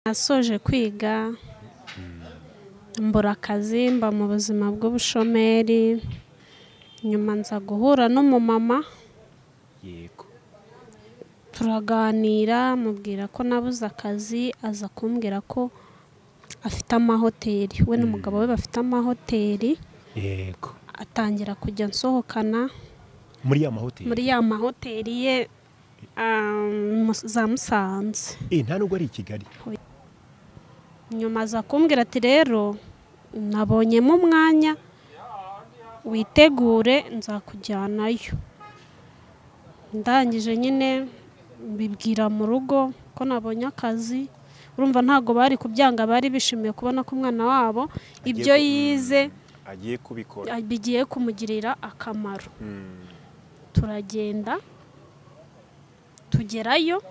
Nasoje kwiga mbura akazi mba mu buzima bw'ubushomeri, nyuma nza guhura n'umumama yego turaganira mubwira ko nabuze akazi aza kumbwira ko afite amahoteli, we n'umugabo we bafite amahoteli yego atangira kujya ansohokana muri ya mahoteli muri ya mahoteli ye ah, mu- za Musanze. Eh, nta nubwo ari i Kigali nyuma aza kumbwira ati rero nabonyemo umwanya witegure nzakujyanayo ndangije nyine mbibwira mu rugo ko nabonye akazi urumva ntabwo bari kubyanga bari bishimiye kubona ko umwana wabo ibyo ku- yize agiye kubikora bigiye kumugirira akamaro Mm. turagenda tugerayo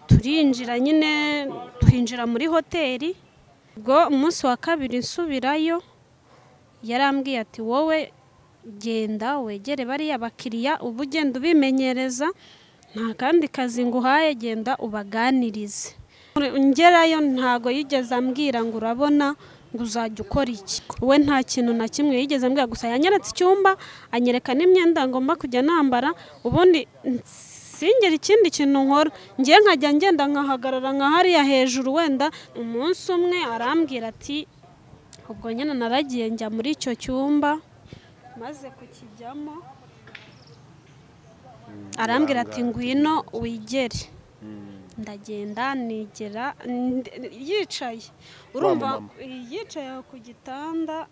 turinjira nyine twinjira muri hoteli ubwo umunsi wa kabiri nsubirayo yarambwiye ati wowe genda wegere bariya bakiriya uba ugenda ubimenyereza nta kandi kazi nguhaye genda ubaganirize ngerayo ntago yigeze ambwira ngo urabona ngo uzajya ukora iki we nta kintu na kimwe yigeze ambwira gusa yanyeretse icyumba anyereka n'imyenda ngomba kujya nambara ubundi singera ikindi kintu nkora ngiye nkajya ngenda nkahagarara nka hariya hejuru wenda umunsi umwe arambwira ati ubwo nyine naragiye njya muri icyo cyumba maze kukijyamo arambwira ati ngwino wigere ndagenda nigera ndi- yicaye urumva mumama. yicaye aho ku gitanda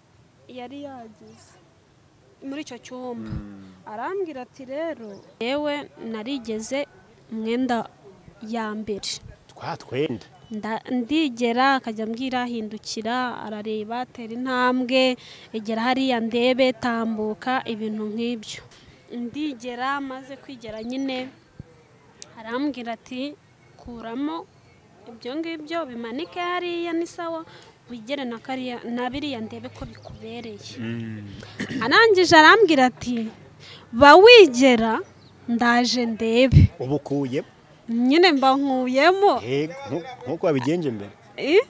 yari yagize muri icyo cyumba arambwira ati rero yewe narigeze umwenda ya mbere twa twenda Nda- ndigera akajya ambwira hindukira arareba tera intambwe egera hariya ndebe tambuka ibintu nk'ibyo ndigera maze kwigera nyine arambwira ati kuramo ibyo ngibyo bimanike hariya ni sawa wigere na kariya na biriya ndebe ko bikubereye arangije arambwira ati ba wigera ndaje ndebe ubu ukuye nyine mba nkuyemo yego nku- nkuko wabigenje mbere Eh?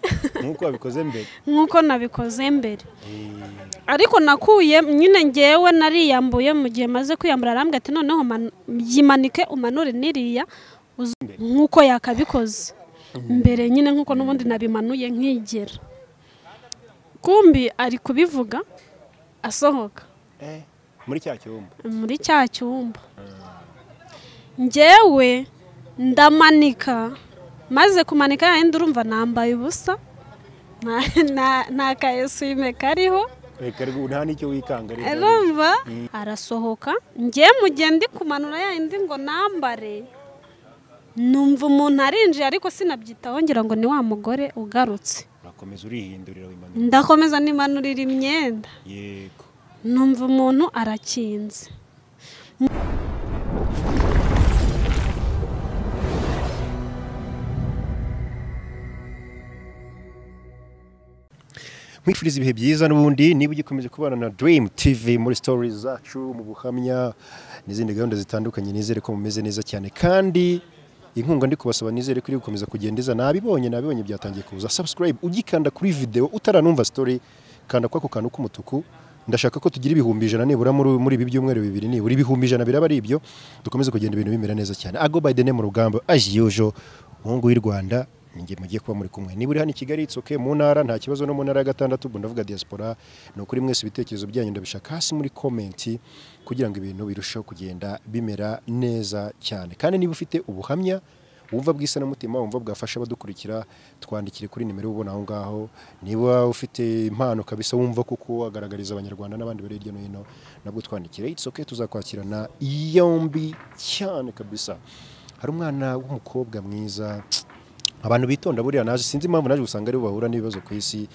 nkuko wabikoze mbere nk'uko nabikoze mbere ariko nakuye nyine ngewe nariyambuye mu gihe maze kwiyambura arambwira ati noneho man- yimanike umanure n'iriya uze- nk'uko yakabikoze mbere nyine nk'uko n'ubundi nabimanuye nkigera kumbi ari kubivuga asohoka Eh, muri cya cyumba muri cya cyumba ngewe ndamanika maze kumanika yayindi urumva nambaye ubusa nta- nta- nta kayesume kariho reka rero nta n'icyo wikanga rero. urumva arasohoka ngiye mugende kumanura yayindi ngo nambare numva umuntu arinjiye ariko sinabyitaho ngira ngo ni wa mugore ugarutse urakomeza urihindurira wimanura ndakomeza nimanurira imyenda yego numva umuntu arakinze nkwifuriza ibihe byiza n'ubundi niba ugikomeza kubana na Dream TV muri stories zacu mu buhamya n'izindi gahunda zitandukanye nizere ko mumeze neza cyane kandi inkunga ndi kubasaba nizere ko iri gukomeza kugenda iza nabibonye nabibonye byatangiye kuza subscribe ugikanda kuri video utaranumva story kanda kwako kantu k'umutuku ndashaka ko tugira ibihumbi ijana nibura muri muri ibi byumweru bibiri nibura ibihumbi ijana biraba ari ibyo dukomeze kugenda ibintu bimera neza cyane ago by the name rugamba as usual umuhungu w'i Rwanda ninjye mugiye kuba muri kumwe niba uri hano i Kigali it's okay mu ntara nta kibazo no mu ntara ya gatandatu ubwo ndavuga diaspora ni ukuri mwese ibitekerezo byanyu ndabishaka hasi muri komenti kugira ngo ibintu birusheho kugenda bimera neza cyane kandi niba ufite ubuhamya wumva bw'isanamutima wumva bwafasha abadukurikira twandikire kuri nimero ubona aho ngaho niba ufite impano kabisa wumva kuko wagaragariza abanyarwanda n'abandi bari hirya no hino nabwo twandikire it's okay tuzakwakirana yombi cyane kabisa hari umwana w'umukobwa mwiza abantu bitonda buriya naje sinzi impamvu naje gusanga aribo bahura n'ibibazo ku isi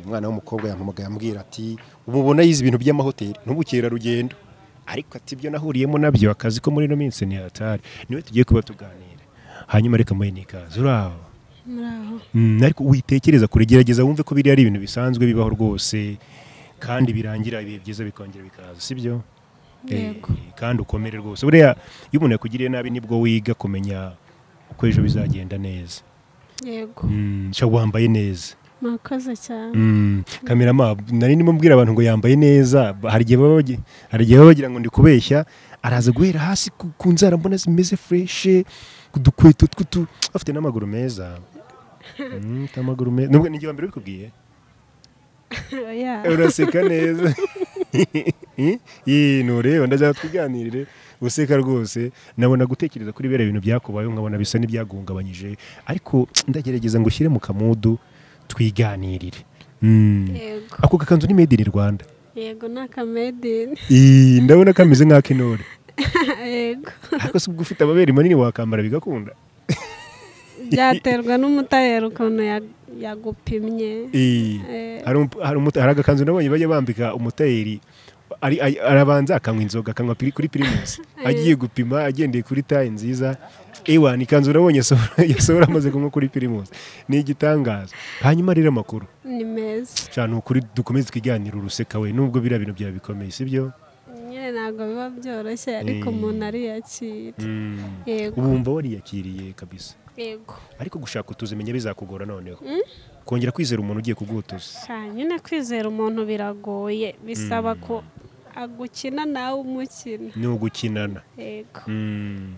uyu mwana w'umukobwa yampamagaye ambwira ati ubu ubona yize ibintu by'amahoteli n'ubukerarugendo ariko ati ibyo nahuriyemo nabyo akazi ko muri ino minsi ni hatari niwe tugiye kuba tuganira hanyuma reka muhe n'ikaze uraho muraho Mm, ariko witekereza kure gerageza wumve ko biriya ari ibintu bisanzwe bibaho rwose kandi birangira ibihe byiza bikongera bikaza sibyo Yego. Eh, kandi ukomere rwose buriya iyo umuntu yakugiriye nabi nibwo wiga kumenya uko ejo bizagenda neza yego Mm, sha wambaye neza mwakoze cyane Mm, kamerama nari ndimo mbwira abantu ngo yambaye neza ba- hari igihe baba bagi- hari igihe baba bagira ngo ndi kubeshya araza guhera hasi ku, ku nzara mbona zimeze fureshe ku dukweto tw'utu afite n'amaguru meza Mm, afite amaguru meza nubwo ni igihe mbere ubikubwiye Yeah. uraseka neza iyi ntureba ndajya tuganirire useka rwose nabona gutekereza kuri biriya bintu byakubayeho nkabona bisa n'ibyaguhungabanyije ariko ndagerageza ngo ushyire mu kamudu twiganirire Mm. yego ako kakanzu ni made in Rwanda yego ni akamedini Ii, ndabona kameze nk'ak'intore yego ariko si ubwo ufite amabere manini wakambara bigakunda byaterwa n'umutayeri ukuntu ya- yagupimye Ii, Eh. hari umu- hari umuta- hari agakanzu nabonye bajya bambika umutayeri ari- ari- arabanza akanywa inzoga akanywa piri- kuri pirimusi agiye gupima agendeye kuri tayi nziza ewa ni ikanzu nabonye yasohora- yasohora amaze kunywa kuri pirimusi ni igitangaza hanyuma rero amakuru ni meza shana ni ukuri dukomeze twiganira uruseka we nubwo biriya bintu byawe bikomeye sibyo nyine ntabwo biba byoroshye ariko Eh. umuntu ariyakira Mm. yego ubu wumva wariyakiriye kabisa yego ariko gushaka utuzimenya bizakugora noneho kongera kwizera umuntu ugiye kubwutuza cyane nyine kwizera umuntu biragoye bisaba ko agukina nawe umukina ni ugukinana yego Mm.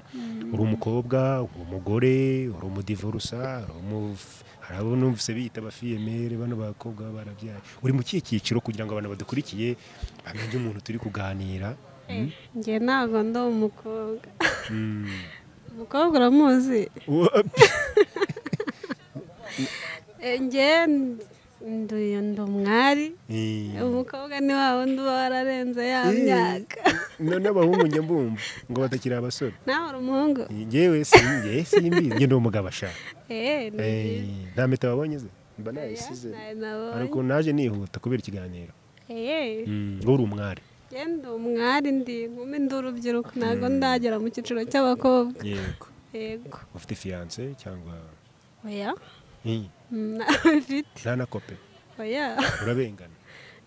uri umukobwa uri umugore uri umudivorusa uri umuf- hari abo numvise biyita abafiyemere bano bakobwa baba barabyaye uri mu kihe cyiciro kugira ngo abantu badukurikiye bamenye umuntu turi kuganira njye ntabwo ndi umukobwa Mm. umukobwa uramuzi Wo- Eh, njye ndi ndi umwari Eh. umukobwa ni wa wundi uba wararenze ya myaka No- n'abahungu njya mbumva ngo batakiri abasore nawe uri umuhungu ngewe simbi simbi njye ndi umugabo ashaka eee ni Eh, byiza nta meta wabonye ze mba nayisize Nawe nabonye. hari ukuntu naje nihuta kubera ikiganiro eee ngo uri umwari njye ndi umwari ndi inkumi ndi urubyiruko ntabwo ndagera mu cyiciro cy'abakobwa yego yego ufite fiyanse cyangwa oya Eh, nawe mfite nta na kope oya urabengana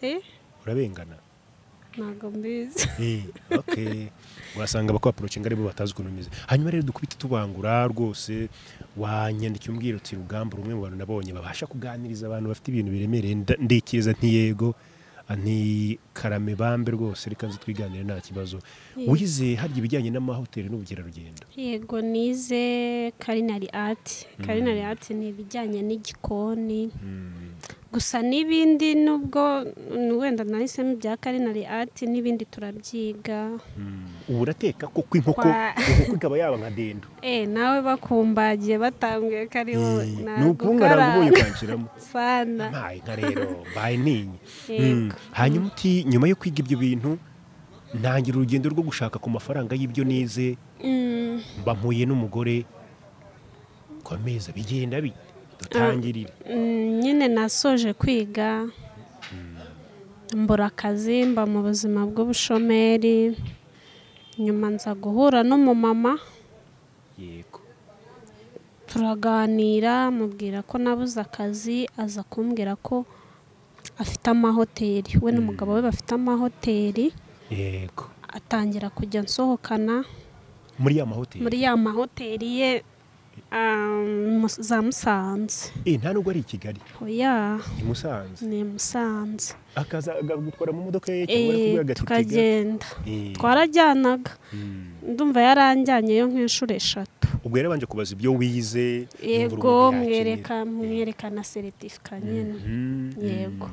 eee urabengana ntabwo mbizi Eh, okay wasanga abakwaporoci ngo aribo batazi ukuntu umeze hanyuma rero dukubite tubangura rwose wanyandikira umbwira uti rugamba rumwe mu bantu nabonye babasha kuganiriza abantu bafite ibintu biremereye nda- ndikiriza nti yego nti karame bambe rwose reka nzi twiganire nta kibazo wize harya ibijyanye n'amahoteli n'ubukerarugendo yego nize karinari ati karinari ati ni ibijyanye n'igikoni Mm. gusa n'ibindi nubwo mm, wenda nahisemo ibya karinari ati n'ibindi turabyiga ubu urateka kuko inkoko Kwa- inkoko ikaba yaba nka dendo eee nawe bakumbagiye batambwiye ko ari wowe Eh, ni ntabwo ukungaranga ukara- ubonye ukanshyiramo sana mpaye nka rero mbaye ninye Yego. Mm. hanyuma uti nyuma yo kwiga ibyo bintu ntangira urugendo rwo gushaka ku mafaranga y'ibyo nize Mm, mba mpuye n'umugore komeza bigenda bite dutangirire mm, nyine nasoje kwiga mbura akazi mba mu buzima bw'ubushomeri nyuma nza guhura n'umumama yego turaganira mubwira ko nabuze akazi aza kumbwira ko afite amahoteli we n'umugabo we bafite amahoteli yego atangira kujya nsohokana muri ya mahoteli muri ya mahoteli ye ah, mus- za musanze Eh, nta nubwo ari i kigali oya i musanze ni musanze akaza agutwara mu modoka ye cyangwa ari Eh, kubihaga tukagenda Eh. twarajyanaga Mm. ndumva yaranjyanyeyo nk'inshuro eshatu ubwo yarabanje kubaza ibyo wize yumva yego urukundo mwereka yakiriye. mwereka na seritifika nyine Mhm, mhm. yego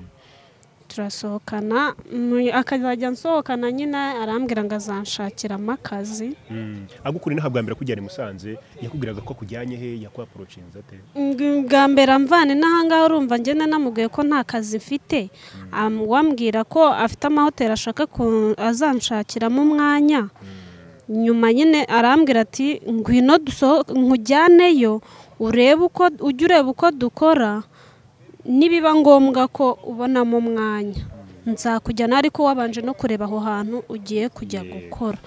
turasohokana mu- akazajya nsohokana nyine arambwira ngo azanshakiramo akazi Mm. agukura inaha bwa mbere akujyana i musanze yakubwiraga ko akujyanye he yakwaporocinze ate Ng- bwa mbere amvane n'ahangaha urumva ngenda namubwiye ko nta kazi mfite Am- wambwira ko afite amahoteli ashaka ku- azanshakiramo umwanya nyuma nyine arambwira ati ngwino duso- nkujyaneyo urebe uko ujye ureba uko dukora nibiba ngombwa ko ubonamo umwanya nzakujyana ariko wabanje no kureba aho hantu ugiye kujya Yego. gukora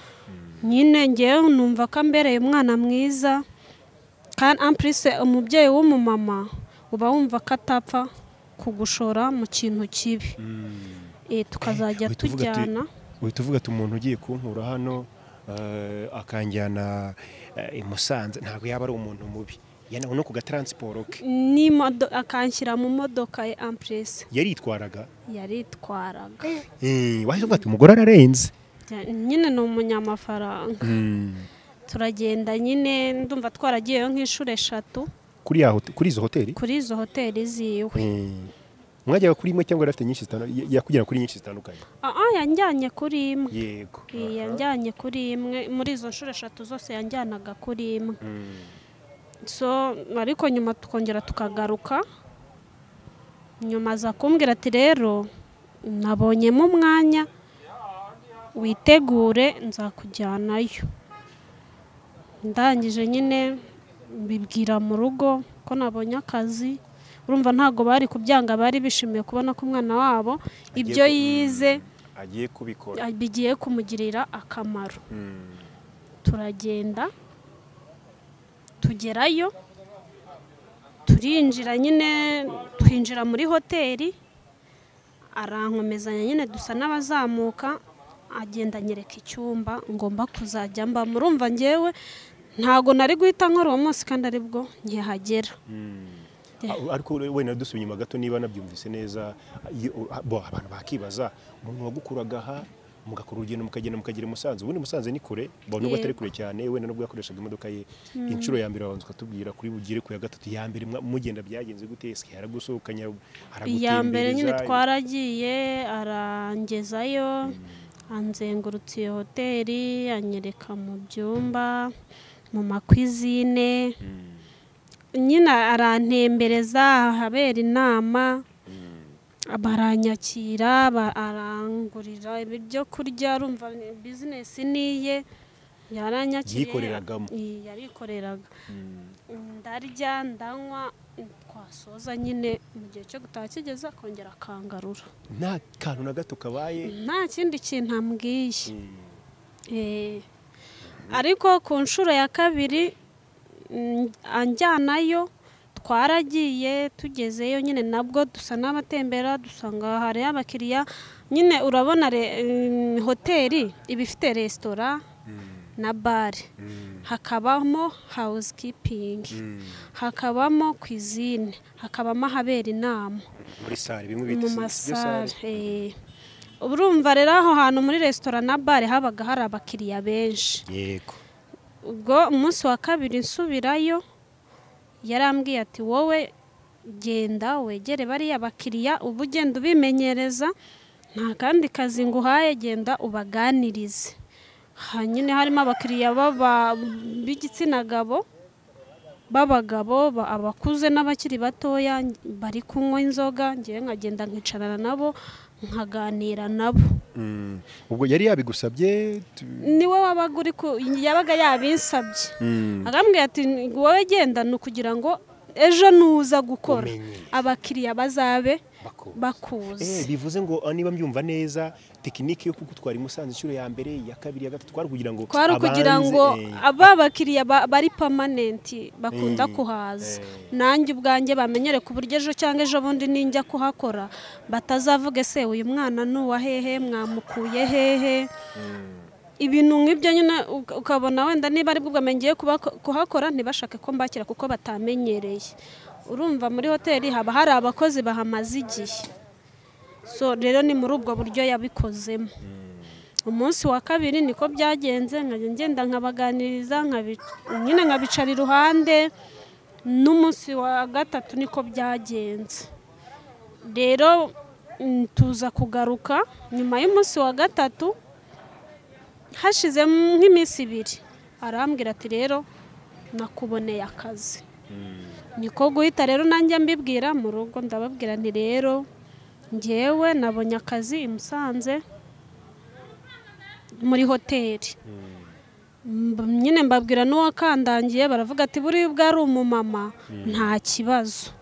nyine ngewe numva ko ambereye umwana mwiza kandi ampurise umubyeyi w'umumama uba wumva ko atapfa kugushora mu kintu kibi Eh, tukazajya Uhita uvuga ati- tujyana uhita uvuga ati umuntu ugiye kunkura hano eh, akanjyana eh, i musanze ntabwo yaba ari umuntu mubi yani no ku gataransiporo ke n'imodo akanshyira mu modoka ya ampuresi yaritwaraga yaritwaraga Eh, wahise uvuga ati umugore ararenze Bya- nyine ni umunyamafaranga turagenda nyine ndumva twaragiyeyo nk'inshuro eshatu kuri ya hote- kuri izo hoteli kuri izo hoteli ziwe Eh, mwajyaga kuri imwe cyangwa yari afite nyinshi zitandukanye yakugera kuri nyinshi zitandukanye aha yanjyanye kuri imwe yego Iyi yanjyanye kuri imwe muri izo nshuro eshatu zose yanjyanaga kuri imwe Mm. so ariko nyuma tukongera tukagaruka nyuma aza kumbwira ati rero nabonyemo umwanya witegure nzakujyanayo ndangije nyine mbibwira mu rugo ko nabonye akazi urumva ntabwo bari kubyanga bari bishimiye kubona ko umwana wabo ibyo ku- yize agiye kubikora bigiye kumugirira akamaro Mm. turagenda tugerayo turinjira nyine twinjira muri hoteli arankomezanya nyine dusa n'abazamuka agenda anyereka icyumba ngomba kuzajya mba murumva ngewe ntago nari guhita nkora uwo munsi kandi aribwo nkihagera Ah, ariko wenda dusubiye inyuma gato niba nabyumvise neza iyo- bo, abantu bakibaza umuntu wagukuraga aha mugakora urugendo mukagenda mukagera i musanze ubundi musanze ni kure bo nubwo atari Yego. kure cyane wenda nubwo yakoreshaga imodoka ye inshuro ya mbere abanza ukatubwira kuri bugire ku ya gatatu ya mbere mwa- mugenda byagenze gute ese haragusohokanya iya mbere nyine haragutembereza twaragiye arangezayo anzengurutse iyo hoteli anyereka mu byumba mu makwizine nyine arantembereza ahabera inama baranyakira ba- arangurira ibyo kurya rumva bizinesi niye yaranyakiriye Yikoreragamo. I- yarikoreraga ndarya ndanywa twasoza nyine mu gihe cyo gutaha kigeze akongera akangarura nta kantu na gato kabaye nta kindi kintu ambwiye Eh, ariko ku nshuro ya kabiri mm, anjyanayo twaragiye tugezeyo nyine nabwo dusa n'abatembera dusanga hariyo abakiriya nyine urabona re- mm, hoteli iba ifite resitora na bare hakabamo housekeeping hakabamo cuisine hakabamo ahabera inama muri sare bimwe mu bita sibyo sare? masare eh. uba urumva rero aho hantu muri resitora na bare habaga hari abakiriya benshi yego ubwo umunsi wa kabiri nsubirayo yarambwiye ati wowe genda wegere bariya bakiriya uba ugenda ubimenyereza nta kandi kazi nguhaye genda ubaganirize ha nyine harimo abakiriya b'aba- b'igitsina gabo b'abagabo ba- abakuze n'abakiri batoya bari kunywa inzoga ngewe nkagenda nkicarana nabo nkaganira nabo Mm. ubwo yari yabigusabye tu- niwe wabaga uri ku yabaga yabinsabye Mm. arambwira ati wowe gendana kugira ngo ejo nuza gukora Umenye. abakiriya bazabe Bakuzi. Eh, bakuzi bivuze ngo ah, niba mbyumva neza tekinike yo kugutwara i Musanze inshuro ya mbere ya kabiri ya gatatu twari kugira ngo twari ukugira abanze, ngo eh, aba bakiriya ba- bari pamanenti bakunda Eh, kuhaza eh. nanjye ubwanjye bamenyere ku buryo ejo cyangwa ejo bundi ninjya kuhakora batazavuge se uyu mwana ni uwa hehe mwamukuye hehe ibintu nk'ibyo nyine uka- ukabona wenda niba ari bwo bwamenye ngiye kuba- kuhakora ntibashake ko mbakira kuko batamenyereye urumva muri hoteli haba hari abakozi bahamaze igihe so rero ni muri ubwo buryo yabikozemo umunsi wa kabiri niko byagenze nkajya ngenda nkabaganiriza nkabi- nyine nkabicara iruhande n'umunsi wa gatatu niko byagenze rero mm, tuza kugaruka nyuma y'umunsi wa gatatu hashize nk'iminsi ibiri arambwira ati rero nakuboneye akazi niko guhita rero nanjye mbibwira mu rugo ndababwira nti rero ngewe nabonye akazi i Musanze muri hoteli Mb- nyine mbabwira n'uwakandangiye baravuga ati buriya ubwo ari umumama nta kibazo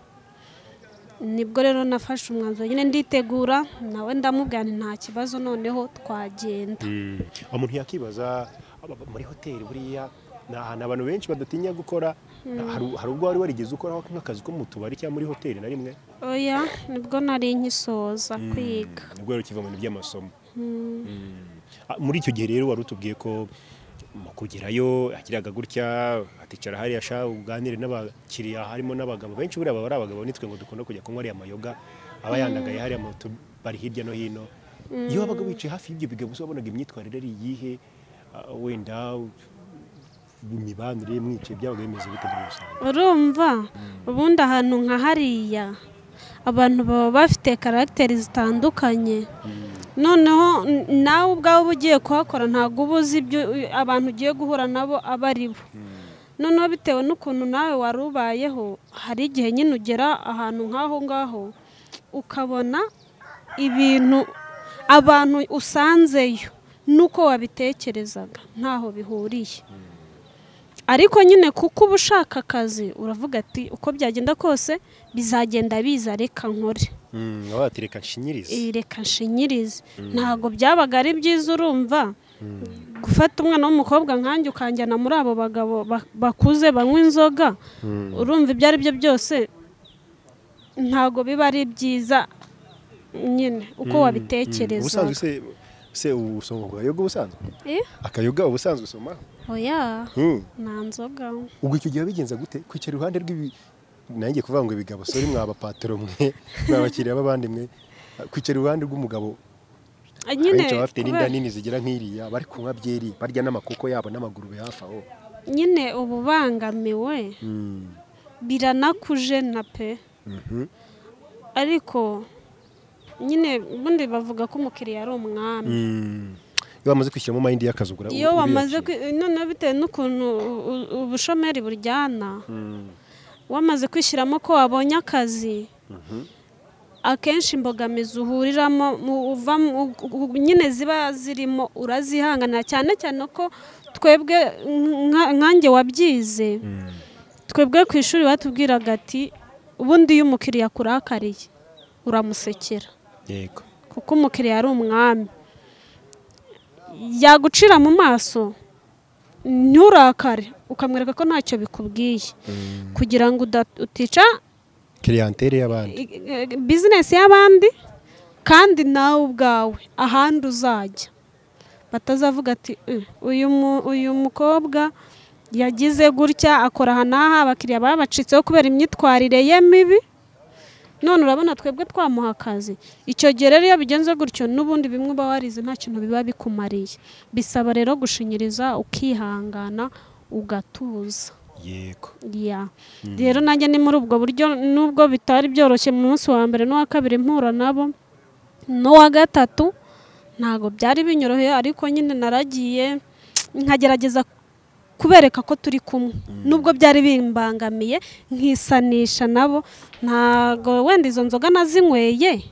nibwo rero nafashe umwanzuro nyine nditegura nawe ndamubwira nti nta kibazo noneho twagenda Mm. umuntu yakibaza aba- aba- muri hoteli buriya ni ahantu abantu benshi badatinya gukora Hari- hari ubwo wari warigeze ukoraho nk'akazi ko mu tubari cyangwa muri hoteli na rimwe oya nibwo nari nkisoza kwiga nibwo rero ukiva mu bintu by'amasomo Mm. Ah, muri icyo gihe rero wari utubwiye ko mu kugerayo yagiraga gutya aticara hariya sha uganire n'abakiriya harimo n'abagabo benshi buriya baba ari abagabo nitwe ngo dukunda kujya kunywa ariya mayoga aba yandagaye hariya mu tubari hirya no hino iyo wabaga wicaye hafi y'ibyo bigabo usa wabonaga imyitwarire ari iyihe ah, wenda imibanire mwicaye byabaga bimeze bite muri rusange urumva ubundi ahantu nka hariya abantu baba bafite karagiteri zitandukanye noneho n- nawe ubwawe uba ugiye kuhakora ntabwo uba uzi ibyo u- abantu ugiye guhura nabo aba ari bo noneho bitewe n'ukuntu nawe wari ubayeho hari igihe nyine ugera ahantu nk'aho ngaho ukabona ibintu abantu usanzeyo n'uko wabitekerezaga ntaho bihuriye ariko nyine kuko uba ushaka akazi uravuga ati uko byagenda kose bizagenda biza reka nkore Mm, baba bati reka nshinyirize Eh, reka nshinyirize ntabwo byabaga ari byiza urumva gufata umwana w'umukobwa nkanjye ukanjyana muri abo bagabo ba- bakuze banywa inzoga urumva ibyo ari byo byose ntabwo biba ari byiza nyine uko Mm, wabitekereza ubusanzwe se se ubusoma bwa yoga ubusanzwe Eh, akayoga ubusanzwe usoma oya Mm. nta nzoga ubwo icyo gihe wabigenza gute kwicara iruhande rw'ibi nanjye kuvuga ngo ibigabo sori mwabapatiro mwe mwabakiriya b'abandi mwe kwicara iruhande rw'umugabo Eh, nyine abenshi baba bafite n'inda kubera- nini zigira nk'iriya bari kunywa byeri barya n'amakoko yabo n'amagurube hafi aho nyine ububangamiwe Mm. biranakujena pe Mhm. ariko nyine ubundi bavuga ko umukiriya ari umwami Mm. iyo wamaze kwishyiramo mayindi y'akazi ugura iyo uriyakira. wamaze kwi- noneho bitewe n'ukuntu u- u- ubushomeri buryana Mm. wamaze kwishyiramo ko wabonye akazi akenshi imbogamizi uhuriramo mu- uva mu- u- u- nyine ziba zirimo urazihanganira cyane cyane ko twebwe nka- nkanjye wabyize Mm. twebwe ku ishuri batubwiraga ati ubundi iyo umukiriya akurakariye uramusekera yego kuko umukiriya ari umwami yagucira mu maso nturakare ukamwereka ko ntacyo bikubwiye Mm. kugira ngo uda- utica clientele y'abandi i- i- bizinesi y'abandi kandi nawe ubwawe ahandi uzajya batazavuga ati "Eh, uyu mu- uyu mukobwa yagize gutya akora aha n'aha abakiriya babacitseho kubera imyitwarire ye mibi none urabona twebwe twamuha akazi icyo gihe rero iyo bigenze gutyo n'ubundi bimwe uba warize nta kintu biba bikumariye bisaba rero gushinyiriza ukihangana ugatuza yego ya rero nanjye ni muri ubwo buryo nubwo bitari byoroshye mu munsi wa mbere n'uwa kabiri mpura nabo n'uwa gatatu ntabwo byari binyoroheye ariko nyine naragiye nkagerageza kubereka ko turi kumwe nubwo byari bimbangamiye nkisanisha nabo ntabwo wenda izo nzoga nazinyweye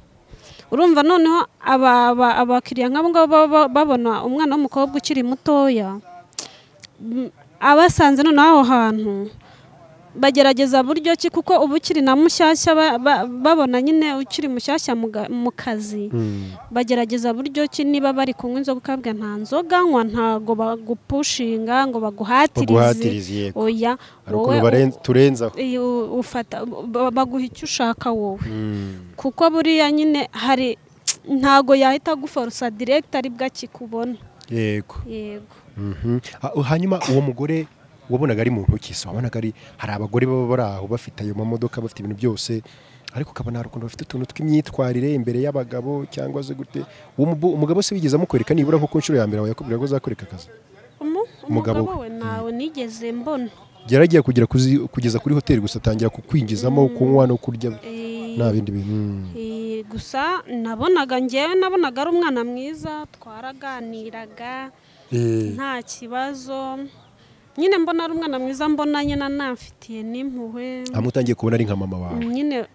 urumva noneho aba- aba- abakiriya nk'abo ngabo baba ba- babona umwana w'umukobwa ukiri mutoya m- abasanze noneho aho hantu bagerageza buryo ki kuko uba ukiri na mushyashya ba- ba- babona nyine ukiri mushyashya mu ga- mu kazi Mm. bagerageza buryo ki niba bari kunywa inzoga ukabwa nta nzoga nywa ntago bagupushinga ngo baguhatirize baguhatirize yego oya hari ukuntu baren- turenzaho iyo ufata ba- baguha icyo ushaka wowe Mm. kuko buriya nyine hari ntago yahita aguforosa direkiti aribwo akikubona yego yego Mhm. Ha- hanyuma uwo mugore wabonaga ari muntu ki se wabonaga ari hari abagore baba bari aho bafite ayo mamodoka bafite ibintu byose ariko ukabona hari ukuntu bafite utuntu tw'imyitwarire imbere y'abagabo cyangwa se gute uwo mubu- umugabo se wigeze amukwereka nibura nko ku nshuro ya mbere yakubwira ko azakwereka akazi Umu- Umugabo umugabo we ntawe nigeze mbona yaragiye kugera kuzi- kugeza kuri hoteli gusa atangira kukwinjizamo kunywa no kurya Eh, nta bindi bintu Mm. Eh, gusa nabonaga ngewe nabonaga ari umwana mwiza twaraganiraga Eh, nta kibazo nyine mbona ari umwana mwiza mbona nyine anamfitiye n'impuhwe amutangiye kubona ari nka mama wawe nyine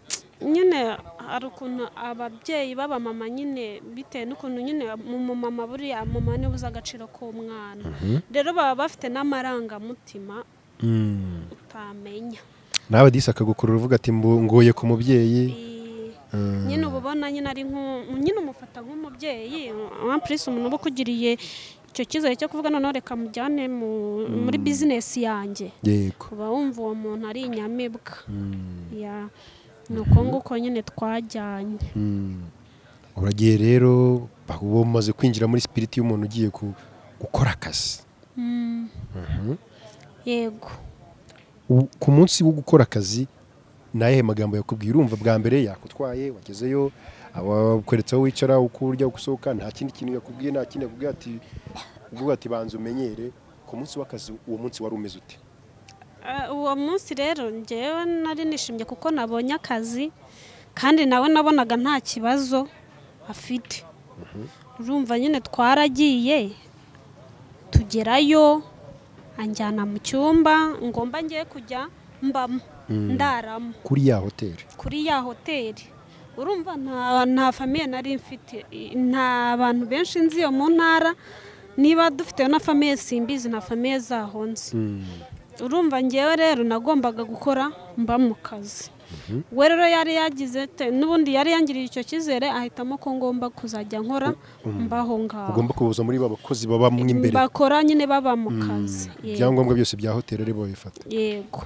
nyine hari ukuntu ababyeyi b'abamama nyine bitewe n'ukuntu nyine umumama buriya mama niwe uzi agaciro k'umwana rero baba bafite n'amarangamutima Mm. utamenya nawe disi akagukurura uvuga ati "Mbu- ngoye ku mubyeyi Eh, Mm. nyine uba ubona nyine ari nk'u- nyine umufata nk'umubyeyi wampurisi umuntu uba ukugiriye icyo cyizere cyo kuvuga noneho reka mujyane mu- muri bizinesi yanjye yego uba wumva uwo muntu ari inyamibwa Mm. ya ni uko nguko nyine twajyanye Mm. uragiye rero uba umaze kwinjira muri sipiriti y'umuntu ugiye ku- gukora akazi yego U- ku munsi wo gukora akazi ni ayahe magambo yakubwiye urumva bwa mbere yakutwaye wagezeyo abakweretse aho wicara uko urya uko usohoka nta kindi kintu yakubwiye nta kindi yakubwiye ati uvuga ati banza umenyere ku munsi w'akazi uwo munsi wari umeze ute Ah, uwo munsi rero ngewe nari nishimye kuko nabonye akazi kandi nawe nabonaga nta kibazo afite urumva nyine twaragiye tugerayo anjyana mu cyumba ngomba ngiye kujya mbamo ndaramo kuri ya hoteli kuri ya hoteli urumva nta nta famiye nari mfite i- nta bantu benshi nzi yo mu ntara niba dufite na famiye simbizi na famiye zaho nzi urumva ngewe rero nagombaga gukora mba mu kazi we rero yari yagize te- n'ubundi yari yangiriye icyo cyizere ahitamo ko ngomba kuzajya nkora mbaho ngaho ugomba kubuza muri ba bakozi baba mo imbere bakora nyine baba mu kazi yego. ibyangombwa byose bya hoteli ari bo babifata yego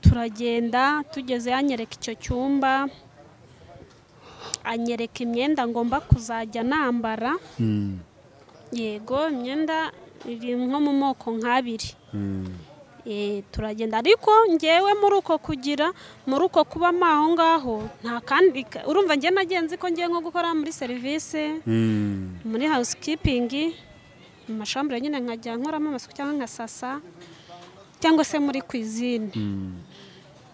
turagenda tugeze yanyereka icyo cyumba anyereka imyenda ngomba kuzajya nambara yego imyenda iri nko mu moko nk'abiri Eh, turagenda ariko ngewe muri uko kugira muri uko kuba mo aho ngaho nta kandi ka- urumva ngewe nagenzi ko ngiye nko gukora muri serivisi muri housekeeping mu mashambure nyine nkajya nkoramo amasuku cyangwa nkasasa cyangwa se muri kwizine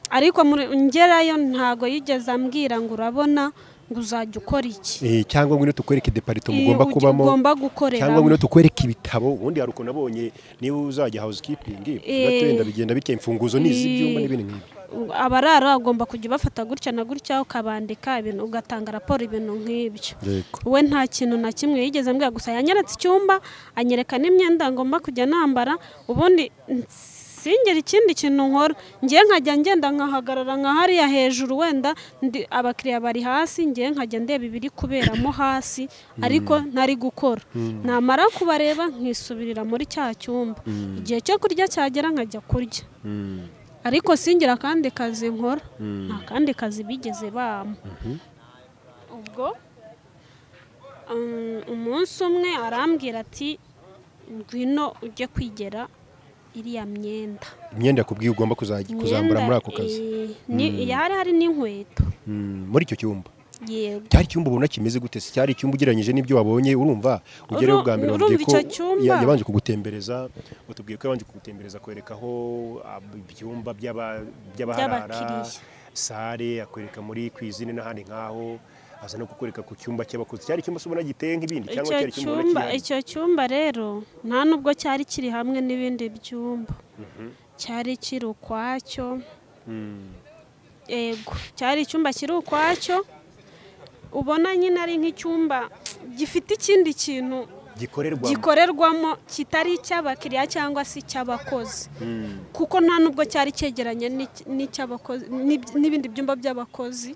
ariko muri- ngerayo ntago yigeze ambwira ngo urabona ngo uzajya ukora iki Eh, cyangwa ngwino tukwereke deparito Iyo mugomba ugi- kubamo ugomba gukoreramo. cyangwa ngwino tukwereke ibitabo ubundi hari ukuntu nabonye niba uzajya housekeeping Eh. ugenda bigenda bike imfunguzo ni iz'ibyumba Eh. n'ibindi nk'ibyo abarara ugomba kujya ubafata gutya na gutya ukabandika ibintu ugatanga raporo ibintu nk'ibyo yego we nta kintu na kimwe yigeze mbwira gusa yanyeretse icyumba anyereka n'imyenda ngomba kujya nambara ubundi singera ikindi kintu nkora ngiye nkajya ngenda nkahagarara nka hariya hejuru wenda ndi abakiriya bari hasi ngiye nkajya ndeba ibiri kuberamo hasi ariko ntari gukora namara kubareba nkisubirira muri cya cyumba igihe cyo kurya cyagera nkajya kurya ariko singira akandi kazi nkora nta kandi kazi bigeze bampa ubwo um, umunsi umwe arambwira ati ngwino ujye kwigera iriya myenda imyenda yakubwiye ugomba kuzajya kuzambura muri ako kazi eh, ni hari hari n'inkweto Mm, muri icyo cyumba yego cyari icyumba ubona kimeze gute Se cyari icyumba ugereranyije n'ibyo wabonye urumva Uru- ugereho ubwa mbere urumva wabwiye ko icyo cyumba? ya- yabanje kugutembereza utubwiye ko yabanje kugutembereza akwereka aho ah, ibyumba by'aba- by'abaharara By'abakiriya. sare akwereka muri kwizine n'ahandi nk'aho aza no kukwereka ku cyumba cy'abakozi cyari icyumba se ubona giteye nk'ibindi cyangwa icyo cyari icyumba ubona cyumba kihariye? icyo cyumba rero nta nubwo cyari kiri hamwe n'ibindi byumba cyari kiri ukwacyo yego cyari icyumba kiri ukwacyo ubona nyine ari nk'icyumba gifite ikindi kintu gikorerwa gikorerwamo kitari icy'abakiriya cyangwa se icy'abakozi kuko nta nubwo cyari cyegeranye n'icy- n'icy'abakozi- n'ib- n'ibindi byumba by'abakozi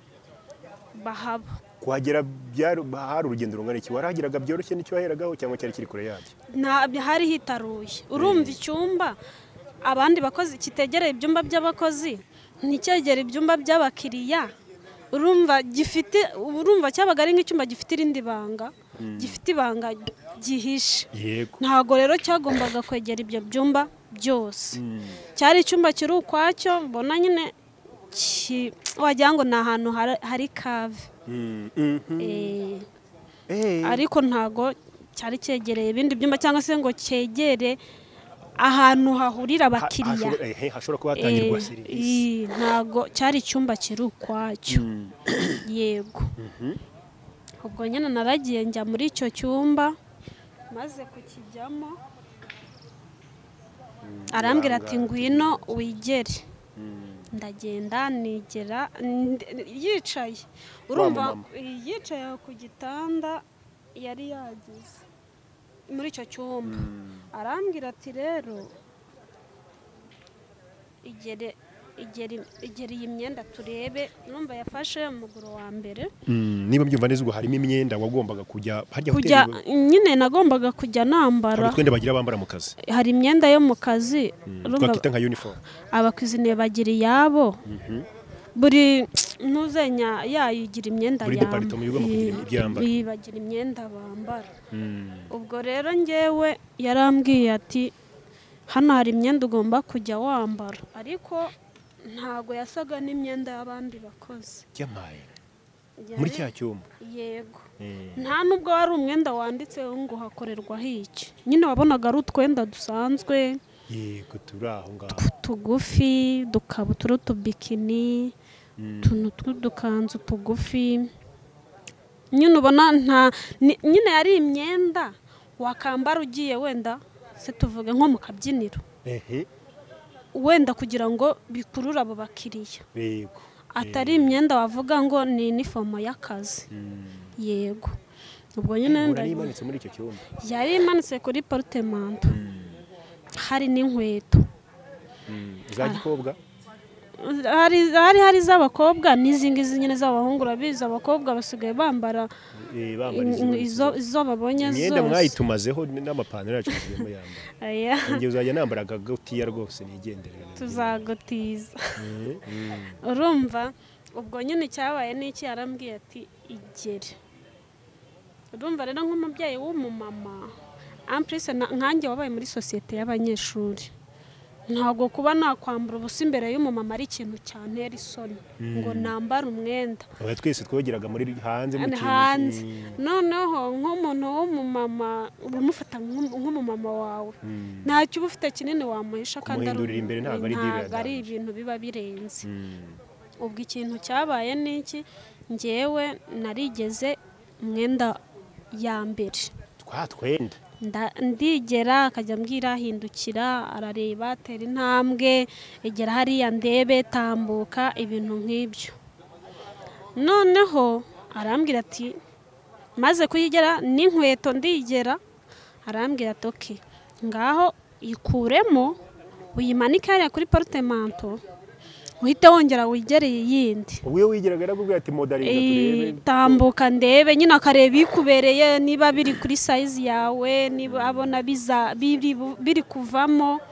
bahaba kuhagera byari hari urugendo rungana iki warahageraga byoroshye n'icyo waheragaho cyangwa cyari kiri kure yabyo nta hari hitaruye urumva icyumba abandi bakozi kitegereye ibyumba by'abakozi nticyegere ibyumba by'abakiriya urumva gifite urumva cyabaga ari nk'icyumba gifite irindi banga gifite ibanga gihishe yego ntago rero cyagombaga kwegera ibyo byumba byose cyari icyumba kiri ukwacyo mbona nyine ki- wagira ngo ni ahantu hari- hari kave Mm, mhm. Eh, Eh. ariko ntago cyari cyegereye ibindi byumba cyangwa se ngo cyegere ahantu hahurira abakiriya Ahashobora- ehe, hashobora kuba hatangirwa Eh, serivisi eh, ntago cyari icyumba kiri ukwacyo yego ubwo nyine naragiye njya muri icyo cyumba maze kukijyamo arambwira ati ngwino wigere ndagenda nigera ndi- yicaye urumva mumama. yicaye aho ku gitanda yari yagize muri icyo cyumba arambwira ati rero igere igere igere iyi myenda turebe numva yafashe umuguru wa mbere Mm, niba mbyumva neza ubwo harimo imyenda wagombaga kujya harya kujya hoteli nyine nagombaga kujya hari nambara utwenda bagira bambara mu kazi hari imyenda yo mu kazi urumva twakwita nka uniform abakwizineye bagira iyabo buri ntuzenya yayigira imyenda Buri yamba- departement igomba kugira i- ibyo yambara. i- bagira imyenda bambara ubwo rero ngewe yarambwiye ati hano hari imyenda ugomba kujya wambara ariko ntago yasaga n'imyenda y'abandi bakozi Yamaye. Yari- muri cya cyumba yego Eh, nta nubwo wari umwenda wanditseho ngo hakorerwaho iki nyine wabonaga ari utwenda dusanzwe yego turi aho ngaho tugufi udukabutura utubikini utuntu tw'udukanzu tugufi nyine ubona nta ni- nyine yari imyenda wakambara ugiye wenda se tuvuge nko mu kabyiniro ehe wenda kugira ngo bikurure abo bakiriya yego atari imyenda wavuga ngo ni inifomo y'akazi yego ubwo nyine Uhura ndagira- n'imanitse muri icyo cyumba yari imanitse kuri porutemento hari n'inkweto za gikobwa hari hari hari iz'abakobwa n'izindi nyine z'abahungu urabizi abakobwa basigaye bambara eh, bambara in- izi- izo izo babonye imyenda zose mwayitumazeho n'amapantaro yacu tugiyemo yambara Aya, njye uzajya nambara akagutiya rwose nigendere tuzagotiza Eh, mm. urumva ubwo nyine icyabaye ni iki yarambwiye ati igere urumva rero nk'umubyeyi w'umumama ampurese nkanjye wabaye muri sosiyete y'abanyeshuri ntabwo kuba nakwambara ubusa imbere y'umumama ari ikintu cyantera isoni ngo nambare umwenda Aba twese twogeraga muri hanze mu kintu hanze Mm, noneho nk'umuntu w'umumama uramufata nk'um- nk'umumama wawe mm, ntacyo uba ufite kinini wamuhisha kandi ari Kumuhindurira imbere ntabwo ari deal ntabwo ari yadahuje. ibintu biba birenze mm. ubwo ikintu cyabaye ni iki ngewe narigeze umwenda ya mbere twa twenda Nda- ndigera akajya ambwira hindukira arareba atera intambwe egera hariya ndebe tambuka ibintu nk'ibyo noneho arambwira ati maze kuyigera n'inkweto ndigera arambwira ati oke ngaho ikuremo uyimanike hariya kuri porutemanto uhite wongera wigereye iyindi ubwo iyo wigeraga yarakubwira ati modarinda turebe tambuka ndebe nyine akareba ikubereye niba biri kuri sayizi yawe niba abona biza biri bu- biri kuvamo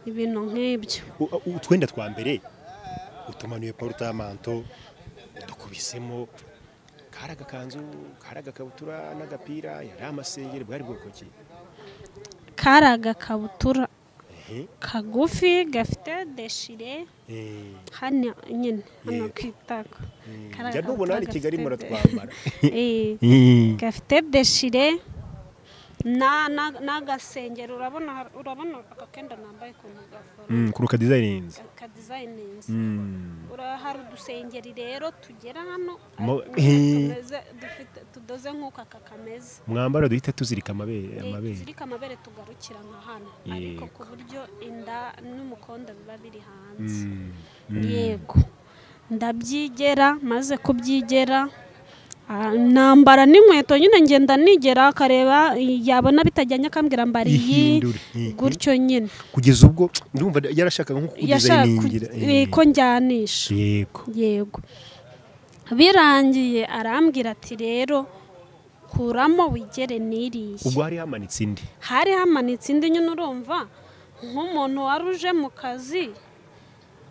ibintu nk'ibyo U- u- utwenda twa mbere utumanuye porutamanto dukubisemo kari agakanzu kari agakabutura n'agapira yari amasengeri bwari bwoko ki kari agakabutura Ehe, kagufi gafite deshire eh, hano nyine hano Yego. ku itako mm. Kari njya nubona hano i agakabutura kigali gafite muratwambara Eh, gafite deshire na- na- n'agasengeri urabona urabona aka kenda nambaye ukuntu gakora kuruka dizayininzi aka dizayininzi Ura- hari udusengeri rero tugera hano Mo- ariko tumeze- dufite- tudoze nk'uko aka kameze mwambaro duhita tuzirika amabere zirika amabere tugarukira nka hano ariko ku buryo inda n'umukondo biba biri hanze Mm, yego ndabyigera maze kubyigera ah, nambara n'inkweto nyine ngenda nigera akareba yabona bitajyanye akambwira mbara iyi ihindure eh, gutyo nyine kugeza ubwo ndumva yarashakaga nko yashaka kukudizayiningira eh, ko njyanisha yego yego birangiye arambwira ati rero kuramo wigere n'iriya ubwo hari hamanitse indi hari hamanitse indi nyine urumva nk'umuntu wari uje mu kazi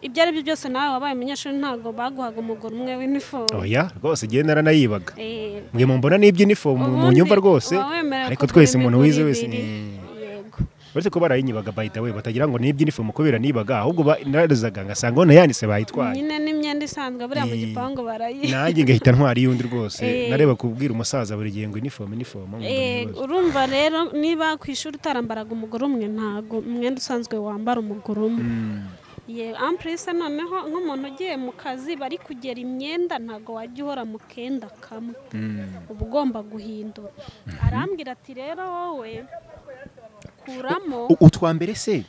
ibyo ari byo byose nawe wabaye umunyeshuri ntabwo baguhaga umugore umwe w'inifomu oya rwose igihe naranayibaga Eh, mwe mumbona n'iby'inifomu mu ubundi nyumva rwose uba wemerewe ariko kugura twese umuntu wize imiguru wese ibiri. eh, yego uretse ko barayinyibaga by the way batagira ngo n'iby'inifomu kubera nibaga ahubwo ba- narazaga ngasanga ubona yanditse bayitwaye nyine n'imyenda isanzwe buriya mu Eh, gipangu barayi nanjye ngahita ntwara iy'undi rwose Eh. nareba kubwira umusaza buri gihe ngo inifomu inifomu ngo Eh, bibazo. urumva rero niba ku ishuri utarambaraga umugore umwe ntago umwenda usanzwe wambara umugore umwe Mm, ye ampurese noneho nk'umuntu ugiye mu kazi bari kugera imyenda ntago wajya uhora mu kenda kamwe mm. uba ugomba guhindura arambwira ati rero wowe kuramo U- utwa mbere se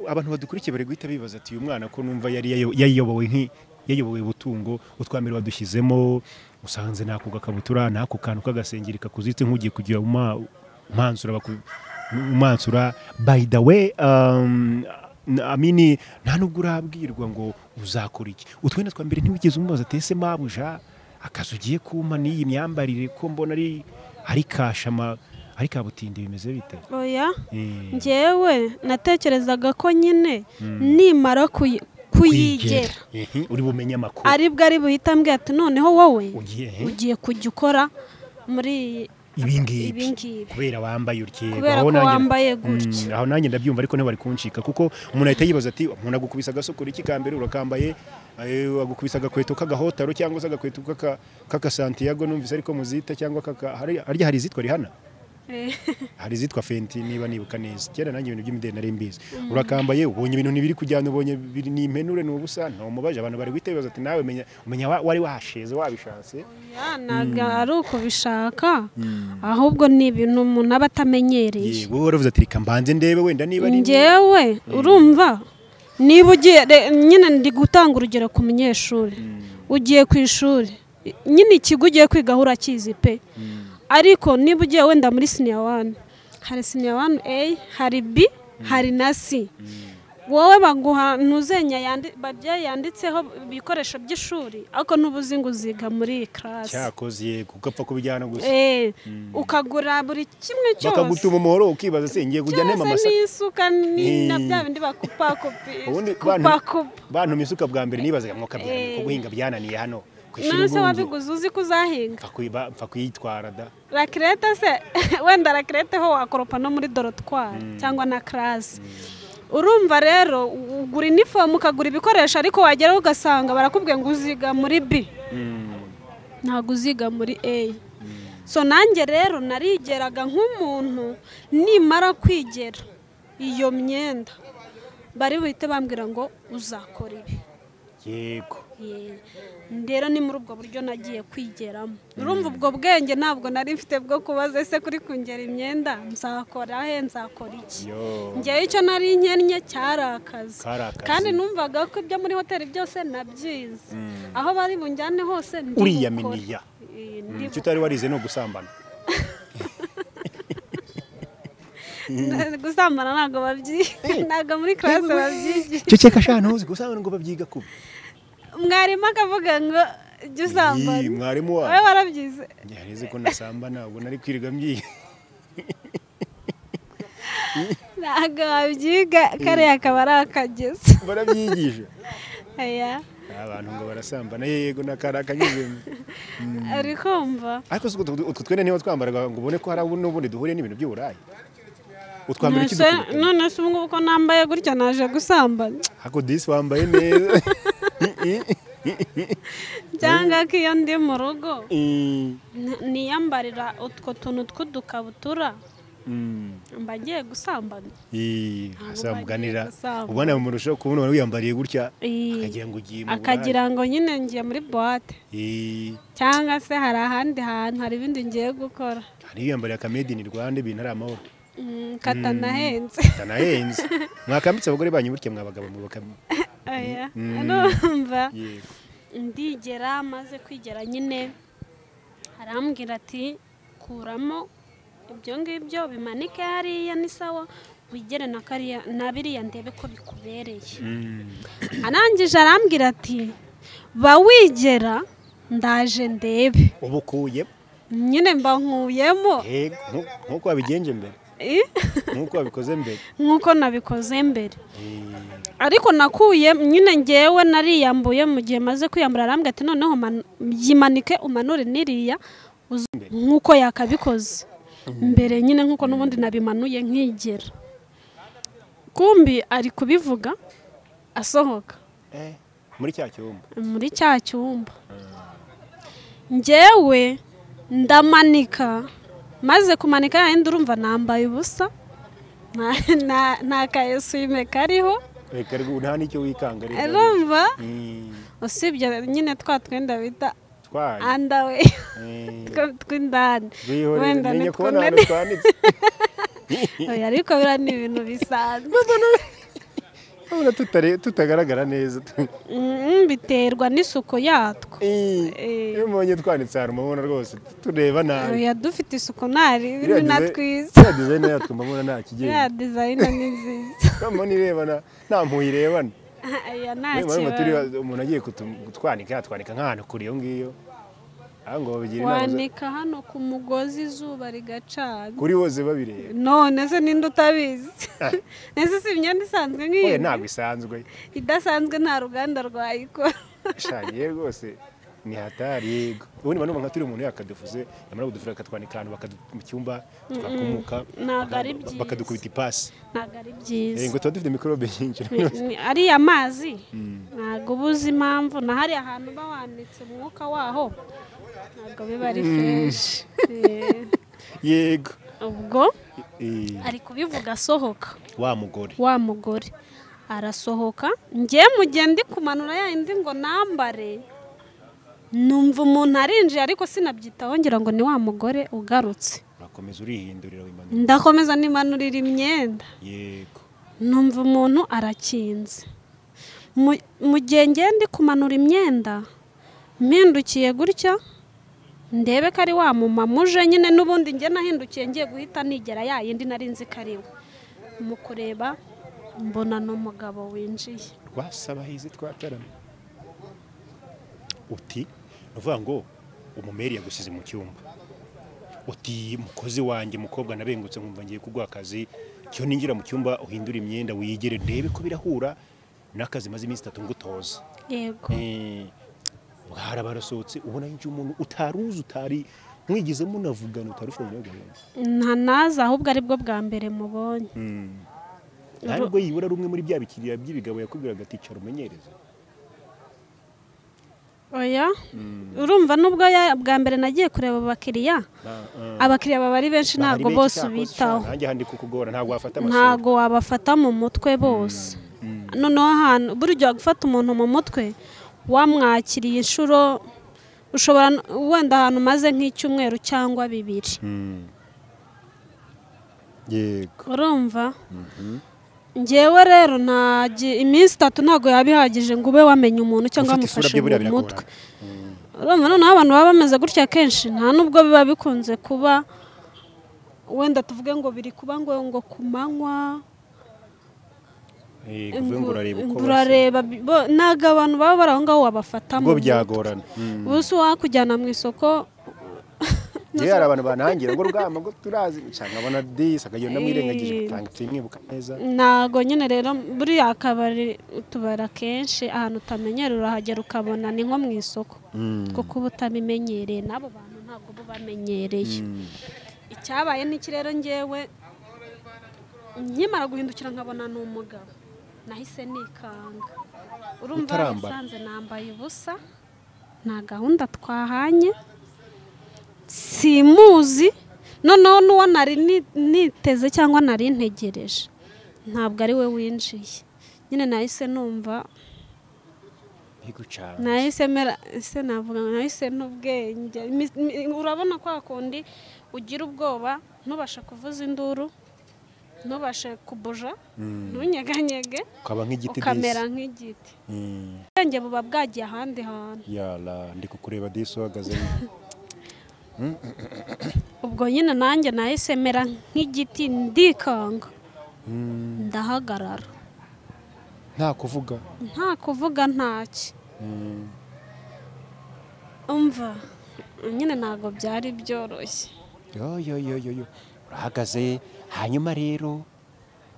abantu badukurikiye bari guhita bibaza ati uyu mwana ko numva yari yayo- yayobowe nki yayobowe butungo utwa mbere badushyizemo usanze nako gakabutura nako kantu k'agasengeri kakuzitse nk'ugiye kugira uma- umwanzura baku- umwanzura by the way um, n- amini nta nubwo urabwirwa ngo uzakora iki utwenda twa mbere ntiwigeze umubaza ati ese mabuja akazi ugiye kumpa n'iyi myambarire ko mbona ari ari kashama ari kabutindi bimeze bite oya Eh. njyewe natekerezaga ko nyine nimara kuyi- kuyigera Ehe, uri bumenye amakuru aribwo ari buhita mbwira ati noneho wowe ugiye he? ugiye kujya ukora muri ibi ibingibi ngibi kubera wambaye utye kubera ko wambaye gutya aho nanjye ndabyumva ariko ntibari kunshika kuko umuntu ahita yibaza ati umuntu agukubisa agasokora iki ka mbere urakambaye eh, agukubisa agakweto k'agahotaro cyangwa se agakweto k'aka- k'akasantiago numvise ariko muzita cyangwa kaka hari- harya hari izitwa rihana Eh, hari izitwa fenti niba nibuka neza kera nanjye ibintu by'imideli nari mbizi urakambaye ubonye ibintu ntibiri kujyana ubonye biri- ni impenure ni ubusa ntumubaje abantu bari guhita bibaza ati nawe menya- umenya wa- wari wahasheze wabishatse ya, ntabwo ari uko bishaka ahubwo ni ibintu umuntu aba atamenyereye yego waravuze ati reka mbanze ndebe wenda niba ari ngewe urumva niba ugiye re- nyine ndi gutanga urugero ku munyeshuri ugiye ku ishuri i- nyine ikigo ugiye kwigaho urakizi pe ariko niba ugiye wenda muri siniya wani hari siniya wani eyi hari bi hari na si wowe baguha ntuzenya yandi- babyeyi yanditseho ibikoresho by'ishuri ariko n'uba uzi ngo uziga muri iyi karasi cyakoze yego ugapfa kubijyana gusa Eh, ukagura buri kimwe cyose bakagutuma umuhoro ukibaza se ngiye kujya nema cyose amasaka n'isuka ni- na Eh. bya bindi bakupakupi ubundi bantu kupakupa bantu isuka bwa mbere nibazaga mwuka byananiye Eh. ko guhinga byananiye hano kwishyura nawe se ubundi wabiguze uzi ko uzahinga Mpfa kwiba- mpfa kuyitwara da rakirete se wenda rakirete ho wakoropa no muri dorotwari cyangwa na karasi urumva rero ugura inifomu ukagura ibikoresho ariko wageraho ugasanga barakubwiye ngo uziga muri bi ntabwo uziga muri A so nanjye rero narigeraga nk'umuntu nimara kwigera iyo myenda bari buhite bambwira ngo uzakora ibi yego Ye. rero ni muri ubwo buryo nagiye kwigeramo urumva ubwo bwenge ntabwo nari mfite bwo kubaza ese kuri kongera imyenda nzakora he nzakora iki yo ngewe icyo nari nkennye cyari akazi Kari akazi. kandi numvaga ko ibyo muri hoteli byose nabyize aho bari bunjyane hose ndi uriya gukora. miniya Ye, ndi icyo utari warize ni ugusambana gusambana ntabwo babyiga ntabwo muri karasi babyigiye ceceka shana ntuzi gusambana ngo babyiga kubi mwarimu akavuga ngo jya Ii, usambana mwarimu wowe wawe warabyize yareze ko nasambana ubwo nari kwirirwa mbyiga ntabwo wabyiga kariya akaba ari akagezi barabyigisha aya abantu ngo barasambana yego nakari akanyuzemo uri kumva ariko si utwo utwo twene niba twambaraga ngo ubone ko hari abu- n'ubundi duhuriye n'ibintu by'uburayi utwambara iki None se- dukubita none se ubungubu ko nambaye gutya naje gusambana hako disi wambaye neza cyangwa ko iyo ndi mu rugo Mm, n- niyambarira utwo tuntu tw'udukabutura mm. mba ngiye gusambana Ii, bagiye azamuganira gusambana. ubona murushaho kubona umuntu wiyambariye gutya Ii, akagira ngo ugiye mu burayi akagira ngo nyine ngiye muri buwate Ii, cyangwa se hari ahandi hantu hari ibindi ngiye gukora hari uwiyambariye akamedi ni rwanda ibintu ari amahoro Mm, katanahenze atanahenze mwakambitse abagore banyu burya mwabagabo mubaka oya Mm. urumva yego ndigera maze kwigera nyine arambwira ati kuramo ibyo ngibyo bimanike hariya ni sawa wigere na kariya na biriya ndebe ko bikubereye Mm, arangije arambwira ati ba wigera ndaje ndebe uba ukuye nyine mba nkuyemo yego nku- nkuko wabigenje mbere Eh? nkuko wabikoze mbere nk'uko nabikoze mbere Ii. ariko nakuye nyine ngewe nariyambuye mu gihe maze kwiyambura arambwira ati noneho manu- yimanike umanure n'iriya uze nk'uko yakabikoze mbere nyine nk'uko n'ubundi nabimanuye nkigera kumbi ari kubivuga asohoka Eh, muri cya cyumba muri cya cyumba ngewe ndamanika maze kumanika yayindi urumva nambaye ubusa nta- nta- nta ka eswime kariho reka rwo nta n'icyo wikanga reka urumva Mm, usibye nyine twa twenda bita twaye andawe Eh, two- tw'indani rwihorere, wenda menya kubona nitwo ahantu twanditse oya ariko biriya ni ibintu bisanzwe Urabona tutare- tutagaragara neza Mm, biterwa n'isuku yatwo Ii, Eh. iyo mubonye twanditse ahantu mubona rwose tureba nabi oya dufite isuku ntari Iriya na design- twiza iriya dizayini yatwo mbona nta ya kigenda dizayina ni nziza mbona irebana nta mpuye irebana oya nta Niba barimo turi kibazo umuntu agiye kutu- kutwanika yatwanika nk'ahantu kure iyo ngiyo aho ngo babigira inama zo- wanika hano ku mugozi izuba rigacana kuri bose babireba none se ninde utabizi ese si imyenda isanzwe nk'iyi oya ntabwo isanzwe idasanzwe nta ruganda rwayikora ishagiye rwose ni hatari ubundi bantu nka turi umuntu yakaduvuze yamara kudufura akatwanika ahantu bakadu- mu cyumba twakumuka ntabwo ari baka- byiza. bakadukubita ipasi ntabwo ari Eh, byiza ngo tuba dufite mikorobe nyinshi Ni- ni- ariya mazi ntabwo uba uzi impamvu na hariya hantu uba wanditse umwuka waho ntabwo biba ari freshi Eh, yego ubwo Eh, ari kubivuga asohoka wa mugore wa mugore arasohoka njye mu gihe ndi kumanura ya yindi ngo nambare numva umuntu arinjiye ariko sinabyitaho ngira ngo ni wa mugore ugarutse urakomeza urihindurira wimanura ndakomeza nimanurira imyenda yego numva umuntu arakinze Mu- mu gihe ngiye ndi kumanura imyenda mpindukiye gutya ndebe ko ari wa mumama uje nyine n'ubundi njye nahindukiye ngiye guhita nigera ya yindi nari nzi ko ari we mu kureba mbona ni umugabo winjiye rwasaba hizi twatarama uti ni ukuvuga ngo umumeri yagusize mu cyumba uti mukozi wanjye mukobwa nabengutse nkumva ngiye kuguha akazi cyo ninjira mu cyumba uhindura imyenda wigire ndebe ko birahura n'akazi maze iminsi itatu ngutoza yego Eh, hari barasohotse ubona yinjiye umuntu utaruzi utari mwigeze munavugana utari ufite umunyabwenge nta nazi ahubwo ari bwo bwa mbere mubonye nta nubwo yibura rumwe muri bya bikiriya by'ibigabo yakubwiraga ati "Cara umenyereze oya urumva n'ubwo ya- bwa mbere nagiye kureba abakiriya Ba- eh. abakiriya baba ari benshi ntabwo Bahari benshi bose cyakoze bitaho cyane. Nanjye handi kukugora ntabwo wafata amasura. ntago wabafata mu mutwe bose noneho ahantu burya gufata umuntu mu mutwe wamwakiriye inshuro ushobora no- wenda ahantu umaze nk'icyumweru cyangwa bibiri yego urumva ngewe rero nta gi- iminsi itatu ntabwo yaba ihagije ngo ube wamenya umuntu cyangwa Gufata isura wamufashe bye buriya mu mutwe biragorana. urumva noneho abantu baba bameze gutya kenshi nta nubwo biba bikunze kuba wenda tuvuge ngo biri kuba ngo ngo ku manywa Eh, kuvuga ngo urareba uko Ngo basa. urareba bi- bo- ntabwo abantu baba bari aho ngaho wabafata ubwo mutwe. byagorana Mm. ubusa uwakujyana mu isoko yewe hari abantu banangira ngo rwama ngo turazi cyangwa abona disi akagenda amwirengagije Eh. utanga imwibuka neza ntabwo nyine rero buriya akabari utubara kenshi ahantu utamenyera urahagera ukabona ni nko mu isoko kuko uba utabimenyereye n'abo bantu ntabwo uba ubamenyereye icyabaye n'iki rero ngewe nkimara guhindukira nkabona ni umugabo nahise nikanga urumva Utarambara. yasanze nambaye ubusa nta gahunda twahanye simuzi noneho n'uwo nari ni- niteze cyangwa nari ntegereje ntabwo ari we winjiye nyine nahise numva ntigucanze nahise mera ese navuga ngo nahise n'ubwenge Mi- mi- urabona kwa kundi ugira ubwoba ntubashe kuvuza induru ntubashe kubuja ntunyeganyege ukaba nk'igiti ukamera disi nk'igiti Mm. ubwenge buba bwagiye ahandi hantu yara ndi kukureba disi uhagaze ubwo nyine nanjye nahise mera nk'igiti ndikanga Mm. ndahagarara nta kuvuga nta kuvuga ntaki Mm. umva nyine ntabwo byari byoroshye yo yo yo yo yo urahagaze hanyuma rero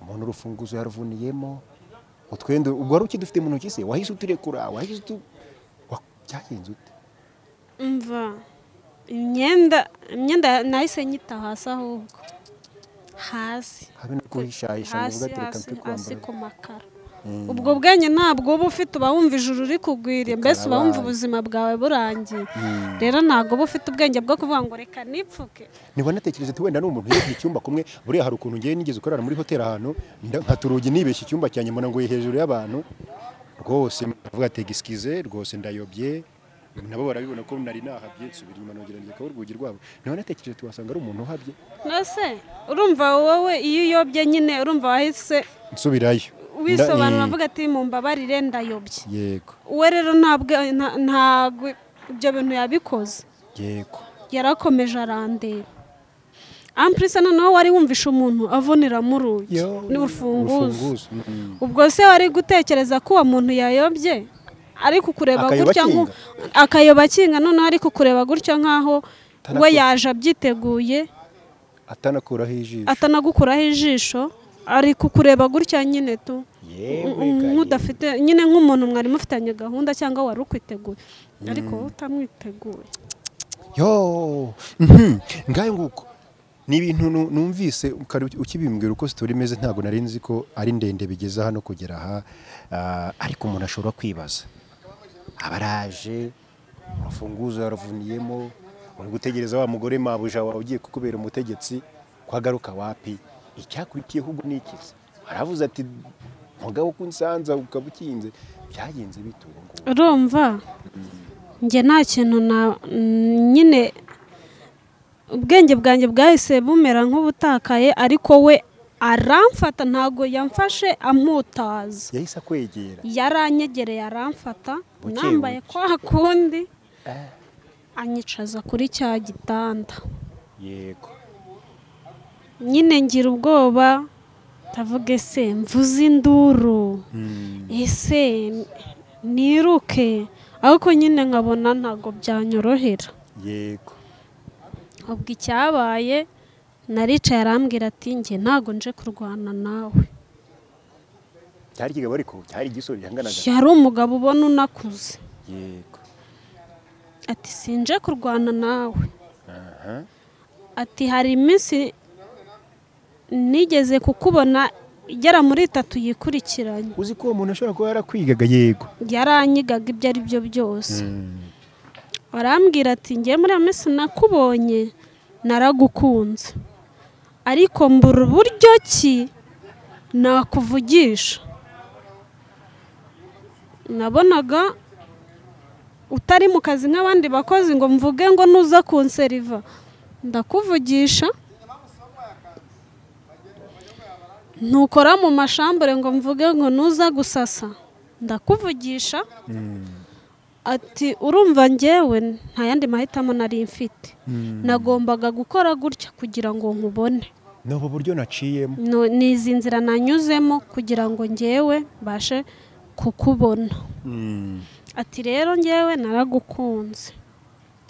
umuntu urufunguzo yaruvuniyemo utwenda ubwo wari ukidufite mu ntoki se wahise utirekura wahise utu wa- byagenze ute umva imyenda imyenda nahise nyita hasi ahubwo hasi habe no kuhishahisha ngo hasi uvuge ati reka hasi mpe hasi kwambara ku makara Mm. ubwo bwenge ntabwo uba ufite uba wumva ijuru uri kugwira mbese uba wumva Bikarabaye. ubuzima bwawe burangiye rero ntabwo uba ufite ubwenge bwo kuvuga ngo reka nipfuke niba natekereza ati wenda ni umuntu yibye icyumba kumwe buriya hari ukuntu ngewe nigeze ukorara muri hoteli ahantu nda- nkata urugi nibeshya icyumba cyanjye mbona ngo iri hejuru y'abantu rwose ndavuga ati egisikize rwose ndayobye nabo barabibona ko nari nahabye nsubira inyuma nongera njya kuba urugi rwabo niba natekereje ati wasanga ari umuntu uhabye mbese urumva wowe iyo uyobye nyine urumva wahise nsubirayo wisobanura Nda- avuga ati mumbabarire ndayobye yego uwe rero ntabwo nta- ntabwo ibyo bintu yabikoze yego yarakomeje arandeba ampurisa noneho wari wumvisha umuntu avuniramo urugi n'urufunguzo Mm. ubwo se wari gutekereza ko uwo muntu yayobye ari kukureba Akayoba gutya nku- akayoba akinga noneho ari kukureba gutya nk'aho Atanaku- we yaje abyiteguye atanakuraho ijisho atanagukuraho ijisho ari kukureba gutya nyine tu yewe nk'udafite nyine nk'umuntu mwari mufitanye gahunda cyangwa wari ukwiteguye ariko wowe utamwiteguye yo mhm, ngayo nguko ni ibintu nu- numvise kare uki- ukibimbwira uko sitori imeze ntabwo nari nzi ko ari ndende bigeza hano kugera aha Ah, ariko umuntu ashobora kwibaza aba araje urufunguzo yaravuniyemo uri gutegereza wa mugore mabuja wawe ugiye kukubera umutegetsi ko agaruka wapi icyakurikiyeho ubwo ni ikizi aravuze ati mugabo ko unsanza ukaba ukinze byagenze bite ubu ngubu urumva njye nta kintu na nyine ubwenge bwanjye bwahise bumera nk'ubutakaye ariko we aramfata ntabwo yamfashe amutaza yahise akwegera yaranyegereye aramfata Buke, nambaye buke. kwa kundi anyicaza kuri cya gitanda yego nyine ngira ubwoba ndavuga ese mvuze induru ese niruke ariko nyine nkabona ntabwo byanyorohera yego ubwo icyabaye naricaye arambwira ati njye ntabwo nje kurwana nawe cyari ikigabo ariko cyari igisore gihanganaga yari umugabo ubona unakuze yego ati sinje kurwana nawe aha ati hari iminsi nigeze kukubona igera muri itatu yikurikiranye uzi ko uwo muntu ashobora kuba yarakwigaga yego yaranyigaga ibyo ari byo byose arambwira ati ngewe muri iyo minsi nakubonye naragukunze ariko mbura uburyo ki nakuvugisha nabonaga utari mu kazi nk'abandi bakozi ngo mvuge ngo nuza kunseriva ndakuvugisha ntukora mu mashambure ngo mvuge ngo nuza gusasa ndakuvugisha ati urumva ngewe nta yandi mahitamo nari mfite nagombaga gukora gutya kugira ngo nkubone ni ubu buryo naciyemo No- ni izi nzira nanyuzemo kugira ngo ngewe mbashe kukubona ati rero ngewe naragukunze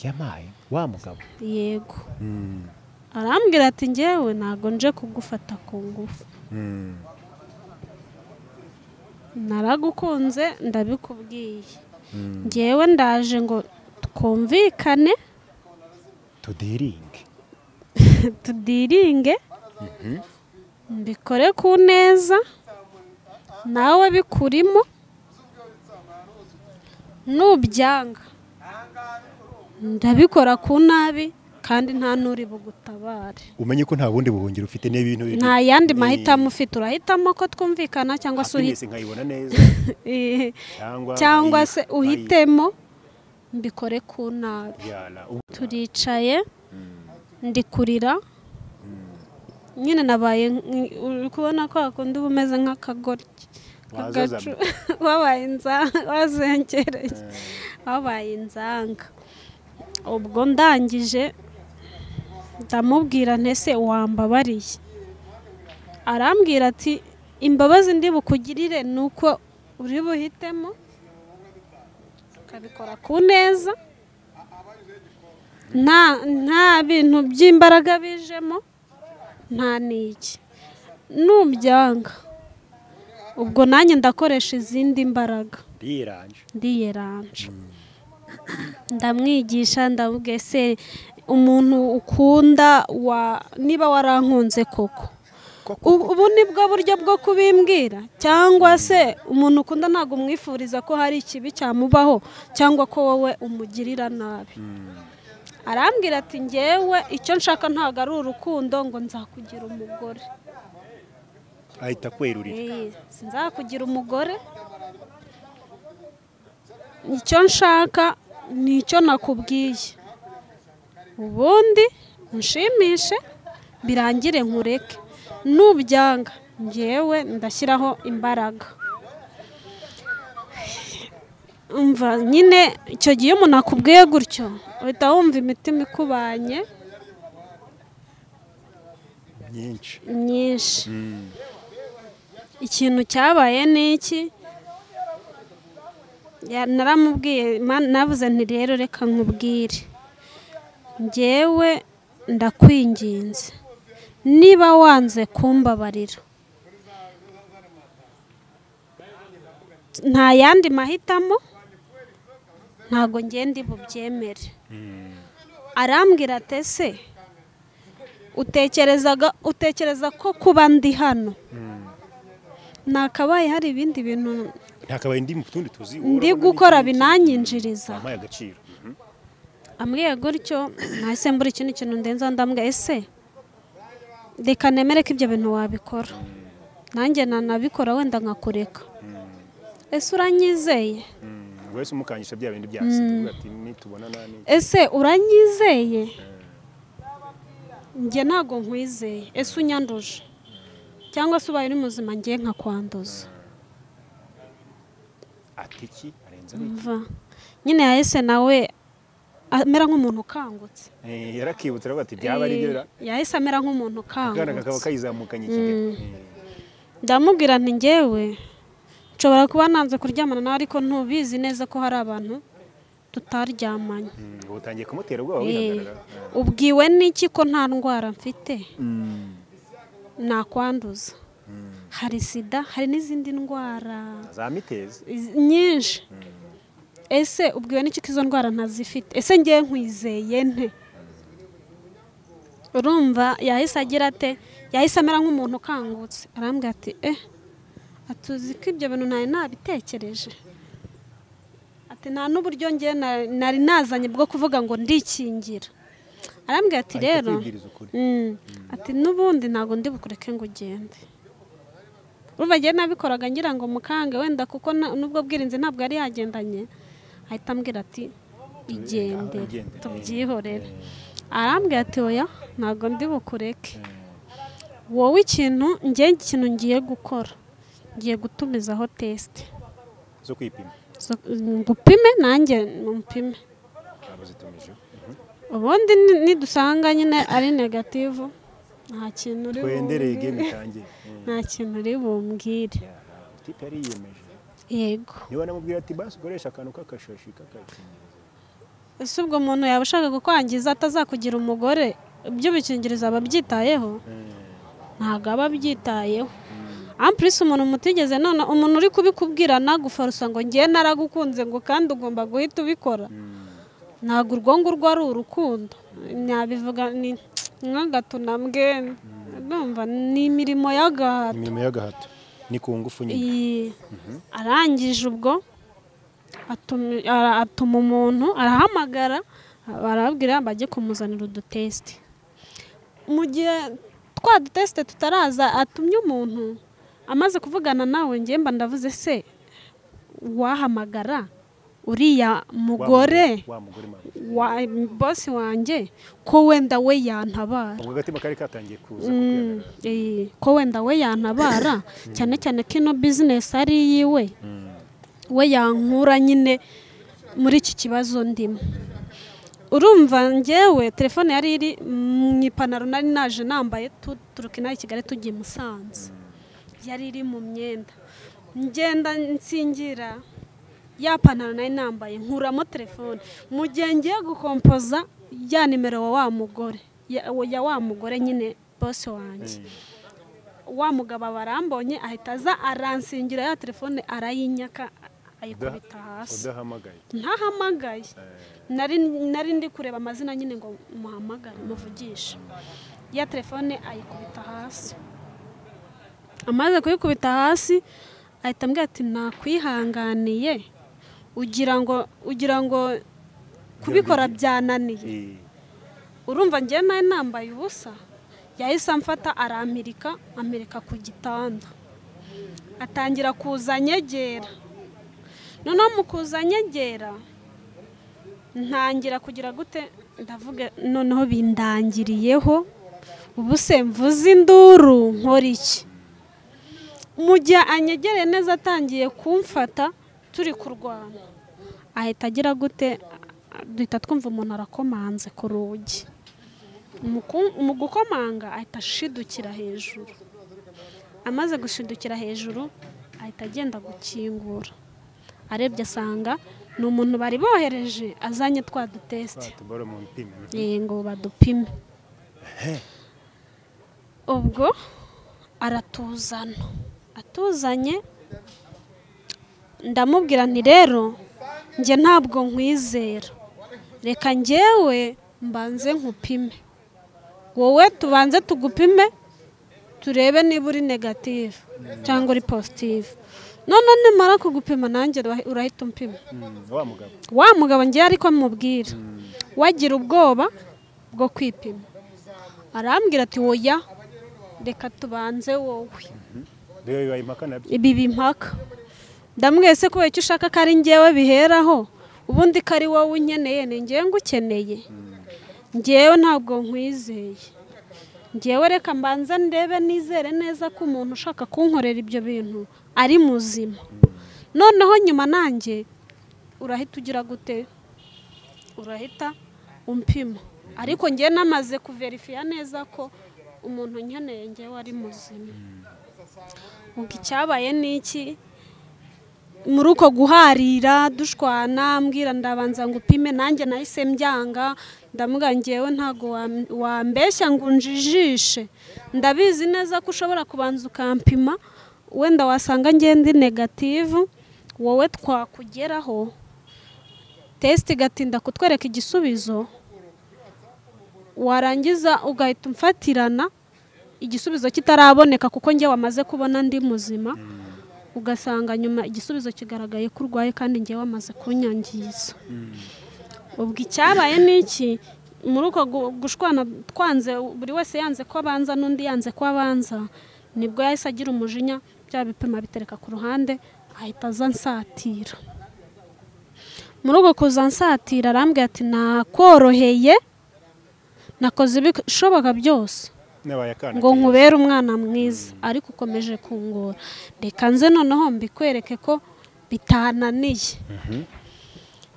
yamaye wa mugabo yego arambwira ati ngewe ntabwo nje kugufata ku ngufu naragukunze ndabikubwiye ngewe ndaje ngo twumvikane tuderinge tudiringe mbikore ku neza nawe bikurimo nubyanga ndabikora ku nabi kandi nta n'uri bugutabare umenye ko nta bundi buhungiro ufite n'ibintu biri- nta yandi ni- mahitamo ufite urahitamo ko twumvikana cyangwa se uhi- happiness nkayibona neza cyangwa cyangwa bayi- se bayi- uhitemo mbikore ku nabi Yala, ubu- turicaye ndikurira nyine nabaye nk- uri kubona ko hakunda uba umeze nk'akagoryi k'agacu wabaye inzanga wazengereye wabaye inzanga ubwo ndangije ndamubwira ntese wambabariye arambwira ati imbabazi ndi bukugirire ni uko uri buhitemo ukabikora ku neza nta nta bintu by'imbaraga bijemo nta n'iki nubyanga ubwo nanjye ndakoresha izindi mbaraga ndiranje ndiyeranje ndamwigisha ndamubwiye se umuntu ukunda wa niba warankunze koko koko ubu ubu ni bwo buryo bwo kubimbwira cyangwa se umuntu ukunda ntabwo umwifuriza ko hari ikibi cyamubaho cyangwa ko wowe umugirira nabi arambwira ati ngewe icyo nshaka ntabwo ari urukundo ngo nzakugira umugore ahita akwerurira Eh, sinzakugira umugore icyo nshaka ni icyo nakubwiye ubundi unshimishe birangire nkureke nubyanga ngewe ndashyiraho imbaraga umva nyine icyo gihe iyo umuntu akubwiye gutyo uhita wumva imitima ikubanye myinshi myinshi ikintu cyabaye ni iki Ya- naramubwiye ma- navuze nti rero reka nkubwire ngewe ndakwinginze niba wanze kumbabarira nta yandi mahitamo ntago ngenda bubyemere arambwira ati ese utekerezaga utekereza ko kuba ndi hano nakabaye hari ibindi bintu ntakabaye ndi mu tundi tuzi wowe ndi urabona gukora n'iki? binanyinjiriza wampaye agaciro Mhm. ambwiye gutyo nahise mbura ikindi kintu ndenza ndambwira ese reka nemere ko ibyo bintu wabikora nanjye nanabikora wenda nkakureka ese uranyizeye Mm, wese umukangisha bya bindi byasigaye ati nitubona nani ese uranyizeye njye ntabwo nkwizeye ese unyanduje cyangwa se ubaye uri muzima ngiye nkakwanduza ati iki arenze mva nyine yahise nawe amera nk'umuntu ukangutse yarakibutse aravuga ati byaba ari byo ra- yahise amera nk'umuntu akana kakaba ukangutse kayizamukanye ikigero Eh, ndamubwira nti ngewe nshobora kuba nanze kuryamana nawe ariko ntubizi neza ko hari abantu tutaryamanye mm, ubu utangiye kumutera ubwoba Eh, wihagarara ubwiwe n'iki ko nta ndwara mfite Mm. nakwanduza hari sida hari n'izindi ndwara za mitezi iz- nyinshi ese ubwiwe n'iki ko izo ndwara ntazifite ese ngewe nkwizeye nte urumva yahise agira ate yahise amera nk'umuntu ukangutse arambwira ati eh atuzi ko ibyo bintu ntari nabitekereje ati nta n'uburyo ngewe na- nari nazanye bwo kuvuga ngo ndikingira arambwira ati Ahita rero akwibwiriza ukuri. Mm. ati n'ubundi ntabwo ndi bukureke ngo ugende urumva ngewe nabikoraga ngira ngo mukange wenda kuko na- n'ubwo bwirinzi ntabwo yari yagendanye ahita ambwira ati igendere Ugendere. tubyihorere arambwira ati oya ntabwo ndi bukureke wowe ikintu njye ikintu ngiye gukora ngiye gutumizaho tesite zo kwipima Zo- ngupime nanjye mpime abazitumije Mhm. ubundi ni- nidusanga nyine ari negativu nta kintu uri twendereye bumbwire gemu itangire Mm. nta kintu uri bumbwire Yaha, tipe yariyemeje yego niba namubwira ati basi ukoresha akantu k'akashashi k'akakinyirizo ese ubwo umuntu yaba ushaka kukwangiza atazakugira umugore iby'ubukingirizo aba abyitayeho ntabwo aba abyitayeho ampurisi umuntu mutigeze none umuntu uri kubikubwira nagufarusa ngo ngiye naragukunze ngo kandi ugomba guhita ubikora ntabwo urwo ngurwo ari urukundo nabivuga ni nk'agato na mbwene ndumva ni imirimo y'agahato imirimo y'agahato ni ku ngufu nyine iyi arangije ubwo atumi- ara- atuma umuntu arahamagara barabwira bajye kumuzanira udutesite mu gihe twa dutesite tutaraza atumye umuntu amaze kuvugana nawe njye mba ndavuze se wahamagara uriya Wa mugore wa mugore mama wa bosi wanjye ko wenda we yantabara ubwo agatima kari katangiye kuza Mm, kukwihagara. eh, ko wenda we yantabara cyane cyane ko ino bizinesi ari iyiwe we yankura nyine muri iki kibazo ndimo urumva njyewe telefone yari iri mu ipantaro nari naje nambaye tuturuka inaha i kigali tugiye i musanze yari iri mu myenda ngenda nsingira ya pantaro nari nambaye nkuramo telefone mu gihe ngiye gukompoza ya nimero wa wa mugore ya ya wa mugore nyine bose wanjye wa mugabo aba arambonye ahita aza aransingira ya telefone arayinyaka Uda- ayikubita hasi udahamagaye ntahamagaye nari nari ndi kureba amazina nyine ngo muhamagare muvugishe ya telefone ayikubita hasi amaze kuyikubita hasi ahita ambwira ati nakwihanganiye ugira ngo ugira ngo kubikora byananiye Eh, urumva njye nawe nambaye ubusa yahise amfata aramirika amerika ku gitanda atangira kuza anyegera noneho mu kuza anyegera ntangira kugira gute ndavuga noneho bindangiriyeho ubu se mvuze induru nkora iki mu gihe anyegereye neza atangiye kumfata turi kurwana ahita agira gute duhita twumva umuntu arakomanze ku rugi mu ku- mu gukomanga ahita ashidukira hejuru amaze gushidukira hejuru ahita agenda gukingura arebye asanga ni umuntu bari bohereje azanye twa dutesite batubara mu mpima Eh, ngo badupime ubwo aratuzana atuzanye ndamubwira nti rero njye ntabwo nkwizera reka njyewe mbanze nkupime wowe tubanze tugupime turebe niba uri negative cyangwa uri positive none nimara kugupima nanjye urahita umpima wa mugabo wa mugabo ngewe ariko mubwira wagira ubwoba bwo kwipima arambwira ati woya reka tubanze wowe biba bibaye impaka nabyo ibi bimpaka ndamwese kubera icyo ushaka ko ari ngewe biheraho ubundi ko ari wowe unkeneye ni ngewe ngukeneye ngewe ntabwo nkwizeye ngewe reka mbanza ndebe nizere neza ko umuntu ushaka kunkorera ibyo bintu ari muzima noneho nyuma nanjye urahita ugira gute urahita umpima ariko ngewe namaze kuverifiya neza ko umuntu unkeneye ngewe ari muzima ubwo icyabaye ni iki muri uko guharira dushwana mbwira ndabanza ngo upime nanjye nahise mbyanga ndamubwira ngewe ntabwo wam- wambeshya ngo unjijishe ndabizi neza ko ushobora kubanza ukampima wenda wasanga ngewe ndi negativu wowe twakugeraho tesite igatinda kutwereka igisubizo warangiza ugahita umfatirana igisubizo kitaraboneka kuko ngewe wamaze kubona ndi muzima ugasanga nyuma igisubizo kigaragaye ko urwaye kandi ngewe wamaze kunyangiza ubwo icyabaye ni iki muri uko gu- gushwana twanze buri wese yanze ko abanza n'undi yanze ko abanza nibwo yahise agira umujinya bya bipima bitereka ku ruhande ahita aza ansatira muri uko kuza ansatira arambwira ati nakoroheye nakoze ibishoboka byose nabaye akana ngo nkubere umwana mwiza ariko ukomeje kungora reka nze noneho mbikwereke ko bitananiye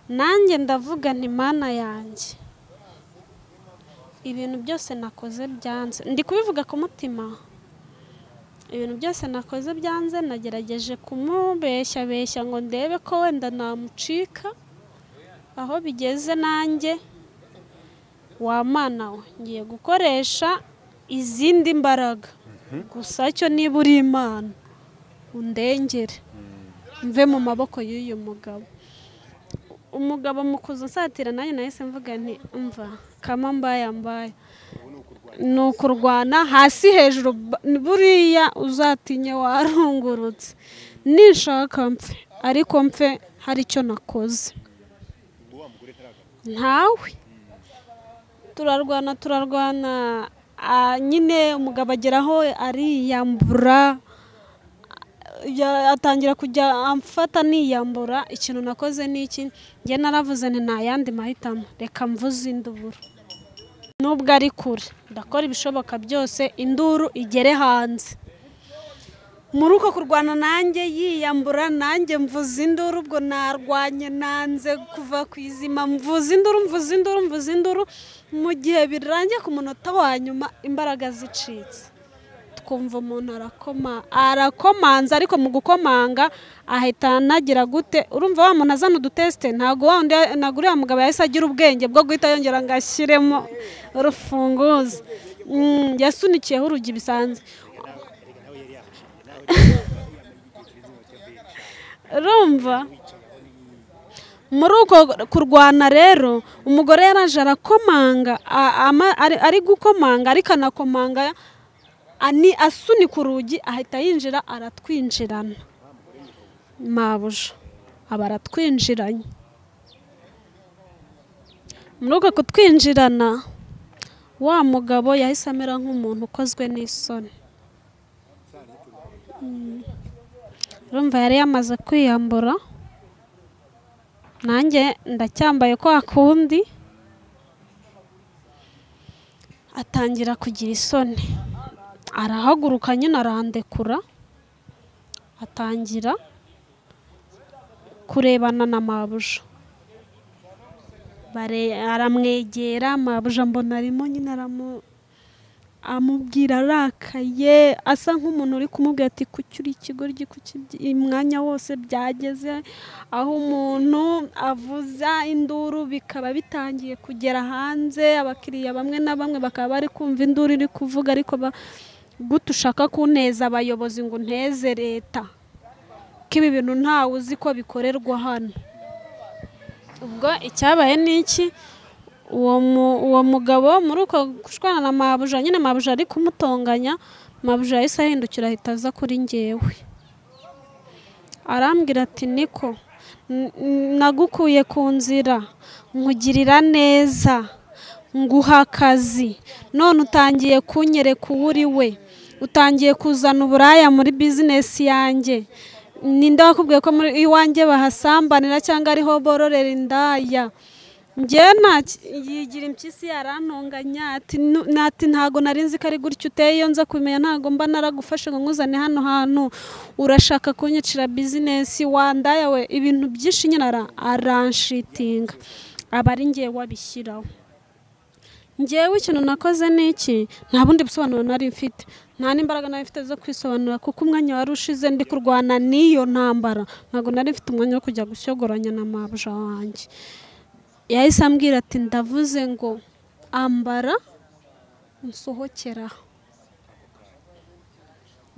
nanjye ndavuga nti mana yanjye ibintu byose nakoze byanze ndi kubivuga ku mutima ibintu byose nakoze byanze nagerageje kumubeshya beshya ngo ndebe ko wenda namucika aho bigeze nanjye wamana we ngiye gukoresha izindi mbaraga gusa cyo niba uri imana undengere mve mu maboko y'uyu mugabo umugabo mukuza nsatira nanjye nahise mvuga nti mva kama mbaya mbaya ni ukurwana hasi hejuru ba- buriya uzatinye warungurutse nishaka mfe ariko mfe hari icyo nakoze ntawe turarwana turarwana ah, nyine umugabo agera aho ariyambura ya- atangira kujya amfata niyambura ikintu nakoze ni iki njye naravuze nti nta yandi mahitamo reka mvuze induru nubwo ari kure ndakora ibishoboka byose induru igere hanze muri uko kurwana nanjye yiyambura nanjye mvuza induru ubwo narwanye nanze kuva ku izima mvuza induru mvuza induru mvuza induru mu gihe birangiye ku munota wa nyuma imbaraga zicitse twumva umuntu arakoma arakomanza ariko mu gukomanga ahita anagira gute urumva wa muntu azana udutesite ntabwo wa wundi ntabwo uriya mugabo yahise agira ubwenge bwo guhita yongera ngo ashyiremo urufunguzo Mm, yasunikiyeho urugi bisanzwe urumva muri uko kurwana rero umugore yaraje arakomanga a- ama- ari- ari gukomanga ariko anakomanga ani asunika urugi ahita yinjira aratwinjirana mabuja aba aratwinjiranye muri uko kutwinjirana wa mugabo yahise amera nk'umuntu ukozwe n'isoni Mm. urumva yari yamaze kwiyambura nanjye ndacyambaye kwa kundi atangira kugira isoni arahaguruka nyine arandekura atangira kurebana na mabuja Bare- aramwegera mabuja mbona arimo nyine aramu amubwira arakaye asa nk'umuntu uri kumubwira ati kuki uri ikigoryi kuki ibyi- umwanya wose byageze aho umuntu avuza induru bikaba bitangiye kugera hanze abakiriya bamwe na bamwe bakaba bari kumva induru iri kuvuga ariko ba- gute ushaka kuneza abayobozi ngo unteze leta ibi bintu ntawe uzi ko bikorerwa hano ubwo icyabaye ni iki uwo mu- uwo mugabo muri uko gushwana na mabuja nyine mabuja ari kumutonganya mabuja yahise ahindukira ahita aza kuri ngewe arambwira ati niko n- n- nagukuye ku nzira nkugirira neza nguha akazi none utangiye kunyereka uwo uri we utangiye kuzana uburaya muri bizinesi yanjye ninde wakubwiye ko muri iwanjye bahasambanira cyangwa ariho bororera indaya njyewe nta ki- yigira impyisi yarantonganya ati "Nu- na- ati ntago nari nzi ko ari gutyo uteye iyo nza kumenya ntago mba naragufashe ngo nkuzane hano hantu urashaka kunyicira bizinesi wandaya we ibintu byinshi nyine ara- aranshitinga aba ari ngewe wabishyiraho ngewe ikintu nakoze ni iki nta bundi busobanuro nari mfite nta n'imbaraga nari mfite zo kwisobanura kuko umwanya wari ushize ndi kurwana n'iyo ntambara ntabwo nari mfite umwanya wo kujya gushyogoranya na mabuja wanjye yahise ambwira ati ndavuze ngo ambara unsohokera aha."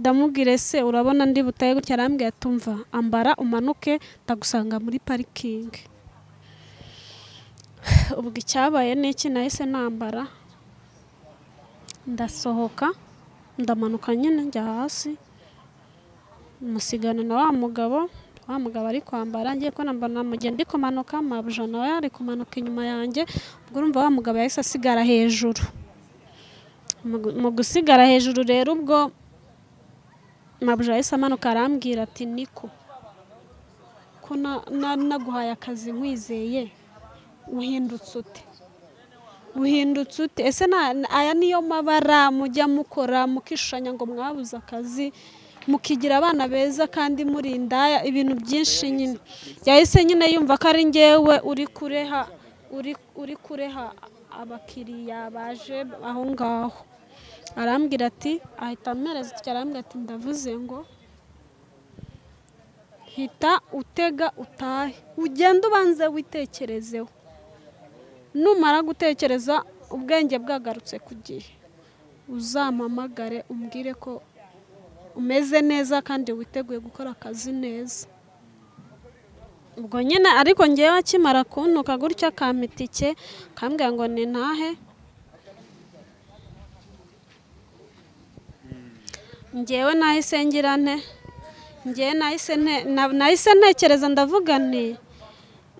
ndamubwire se urabona ndi butaye gutya arambwira ati umva ambara umanuke ndagusanga muri parikingi ubwo icyabaye ni iki nahise nambara ndasohoka ndamanuka nyine njya hasi musigana na wa mugabo wa mugabo ari kwambara ngiye ko nambara namugenda ndi kumanuka mabuja nawe ari kumanuka inyuma yanjye ubwo urumva wa mugabo yahise asigara hejuru Mu gu- mu gusigara hejuru rero ubwo mabuja yahise amanuka arambwira ati niko ko na- na- naguhaye akazi nkwizeye uhindutse ute uhindutse ute ese na- na- aya niyo mabara mujya mukora mukishanya ngo mwabuze akazi mukigira abana beza kandi murinda ibintu byinshi nyine yahise nyine yumva ko ari ngewe uri kureha uri, uri kureha abakiriya baje aho ngaho arambwira ati ahita ampereza itike arambwira ati ndavuze ngo hita utega utahe ugende ubanze witekerezeho numara gutekereza ubwenge bwagarutse ku gihe uzampamagare umbwire ko umeze neza kandi witeguye gukora akazi neza ubwo nyine ariko ngewe akimara kuntuka gutya akampa itike akambwira ngo ni ntahe ngewe nahise ngira nte ngewe nahise nte- na- nahise ntekereza ndavuga nti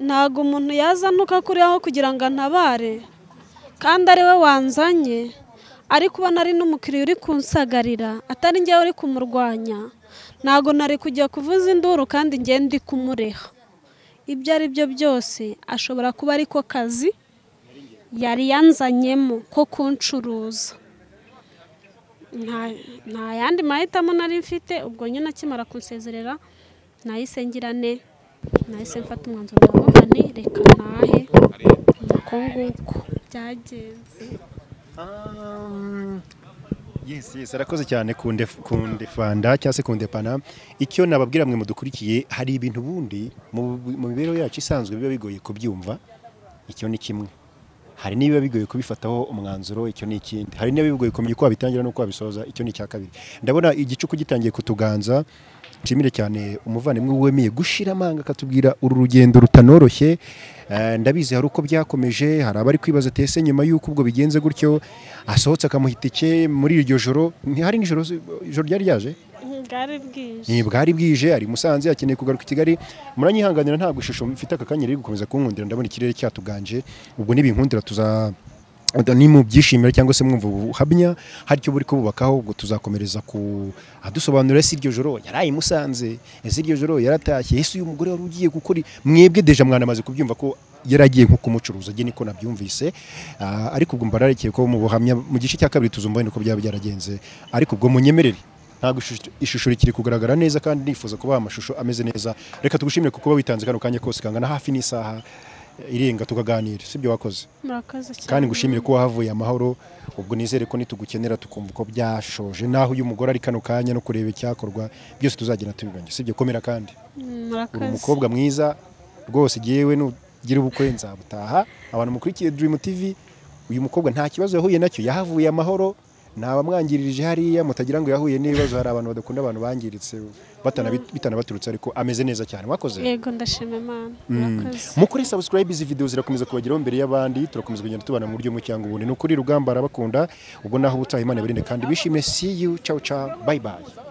ntabwo umuntu yazantuka kuriho kugira ngo antabare kandi ari we wanzanye ariko ubona ari n'umukiriya uri kunsagarira atari ngewe uri kumurwanya ntabwo nari kujya kuvuza induru kandi ngewe ndi kumureha ibyo ari byo byose ashobora kuba ari ko kazi yari yanzanyemo ko kuncuruza nta- nta yandi mahitamo nari mfite ubwo nyine akimara kunsezerera nahise ngira ne nahise mfata umwanzuro ndavuga nti reka ntahe uko nguko byagenze Um, Yes, yes, arakoze cyane kundef- kundefanda cyangwa se kundepana icyo nababwira mwe mudukurikiye hari ibintu ubundi mu mu mibereho yacu isanzwe biba bigoye kubyumva icyo ni kimwe hari n'ibiba bigoye kubifataho umwanzuro icyo ni ikindi hari n'ibiba bigoye kumenya uko wabitangira n'uko wabisoza icyo ni icya kabiri ndabona igicuku gitangiye kutuganza nshimire cyane umuvandimwe wemeye gushira amanga akatubwira uru rugendo rutanoroshye Eh, ndabizi hari uko byakomeje hari abari kwibaza ati ese nyuma y'uko ubwo bigenze gutyo asohotse akamuha itike muri iryo joro ntihari nijoro se- ijoro ryari ryaje bwari bwije ni bwari bwije ari i musanze akeneye kugaruka i kigali muranyihanganira ntabwo ishusho mfite aka kanya riri gukomeza kunkundira ndabona ikirere cyatuganje ubwo nibinkundira tuza ni mu byishimira cyangwa se mwumva ubuhamya hari icyo buri kububakaho ubwo tuzakomereza ku adusobanurira ese iryo joro yaraye i musanze ese iryo joro yaratashye ese uyu mugore wari ugiye gukora i-" mwebwe deja mwanamaze kubyumva ko yari agiye nko kumucuruza njye niko nabyumvise Ah, ariko ubwo mba narekeye ko mu buhamya mu gice cya kabiri tuzumva wenda uko byaba byaragenze ariko ubwo munyemerere ntabwo ishusho- ishusho rikiri kugaragara neza kandi nifuza kubaha amashusho ameze neza reka tugushimire kuko kuba witanze kano kanya kose kangana hafi n'isaha irenga tukaganira sibyo wakoze murakoze cyane kandi ngushimire ko wahavuye amahoro ubwo nizere ko nitugukenera tukumva ko byashoje naho uyu mugore ari kano kanya no kureba icyakorwa byose tuzagenda tubibanya sibyo komera kandi Mm, uri murakoze umukobwa mwiza rwose yewe nugira ubukwe nzabutaha abantu mukurikiye Dream TV uyu mukobwa nta kibazo yahuye nacyo yahavuye amahoro ntabamwangiririje hariya mutagira ngo yahuye n'ibibazo hari abantu badakunda abantu bangiritse batanabi- bitanabaturutse ariko ameze neza cyane mwakoze yego ndashima imana murakoze mukore subscribe izi video zirakomeza kubageraho mbere y'abandi turakomeza kugenda tubana mu buryo mu cyangwa ubundi ni ukuri rugamba arabakunda ubwo naho ubutaha imana birinde kandi bishime see you ciao ciao bye bye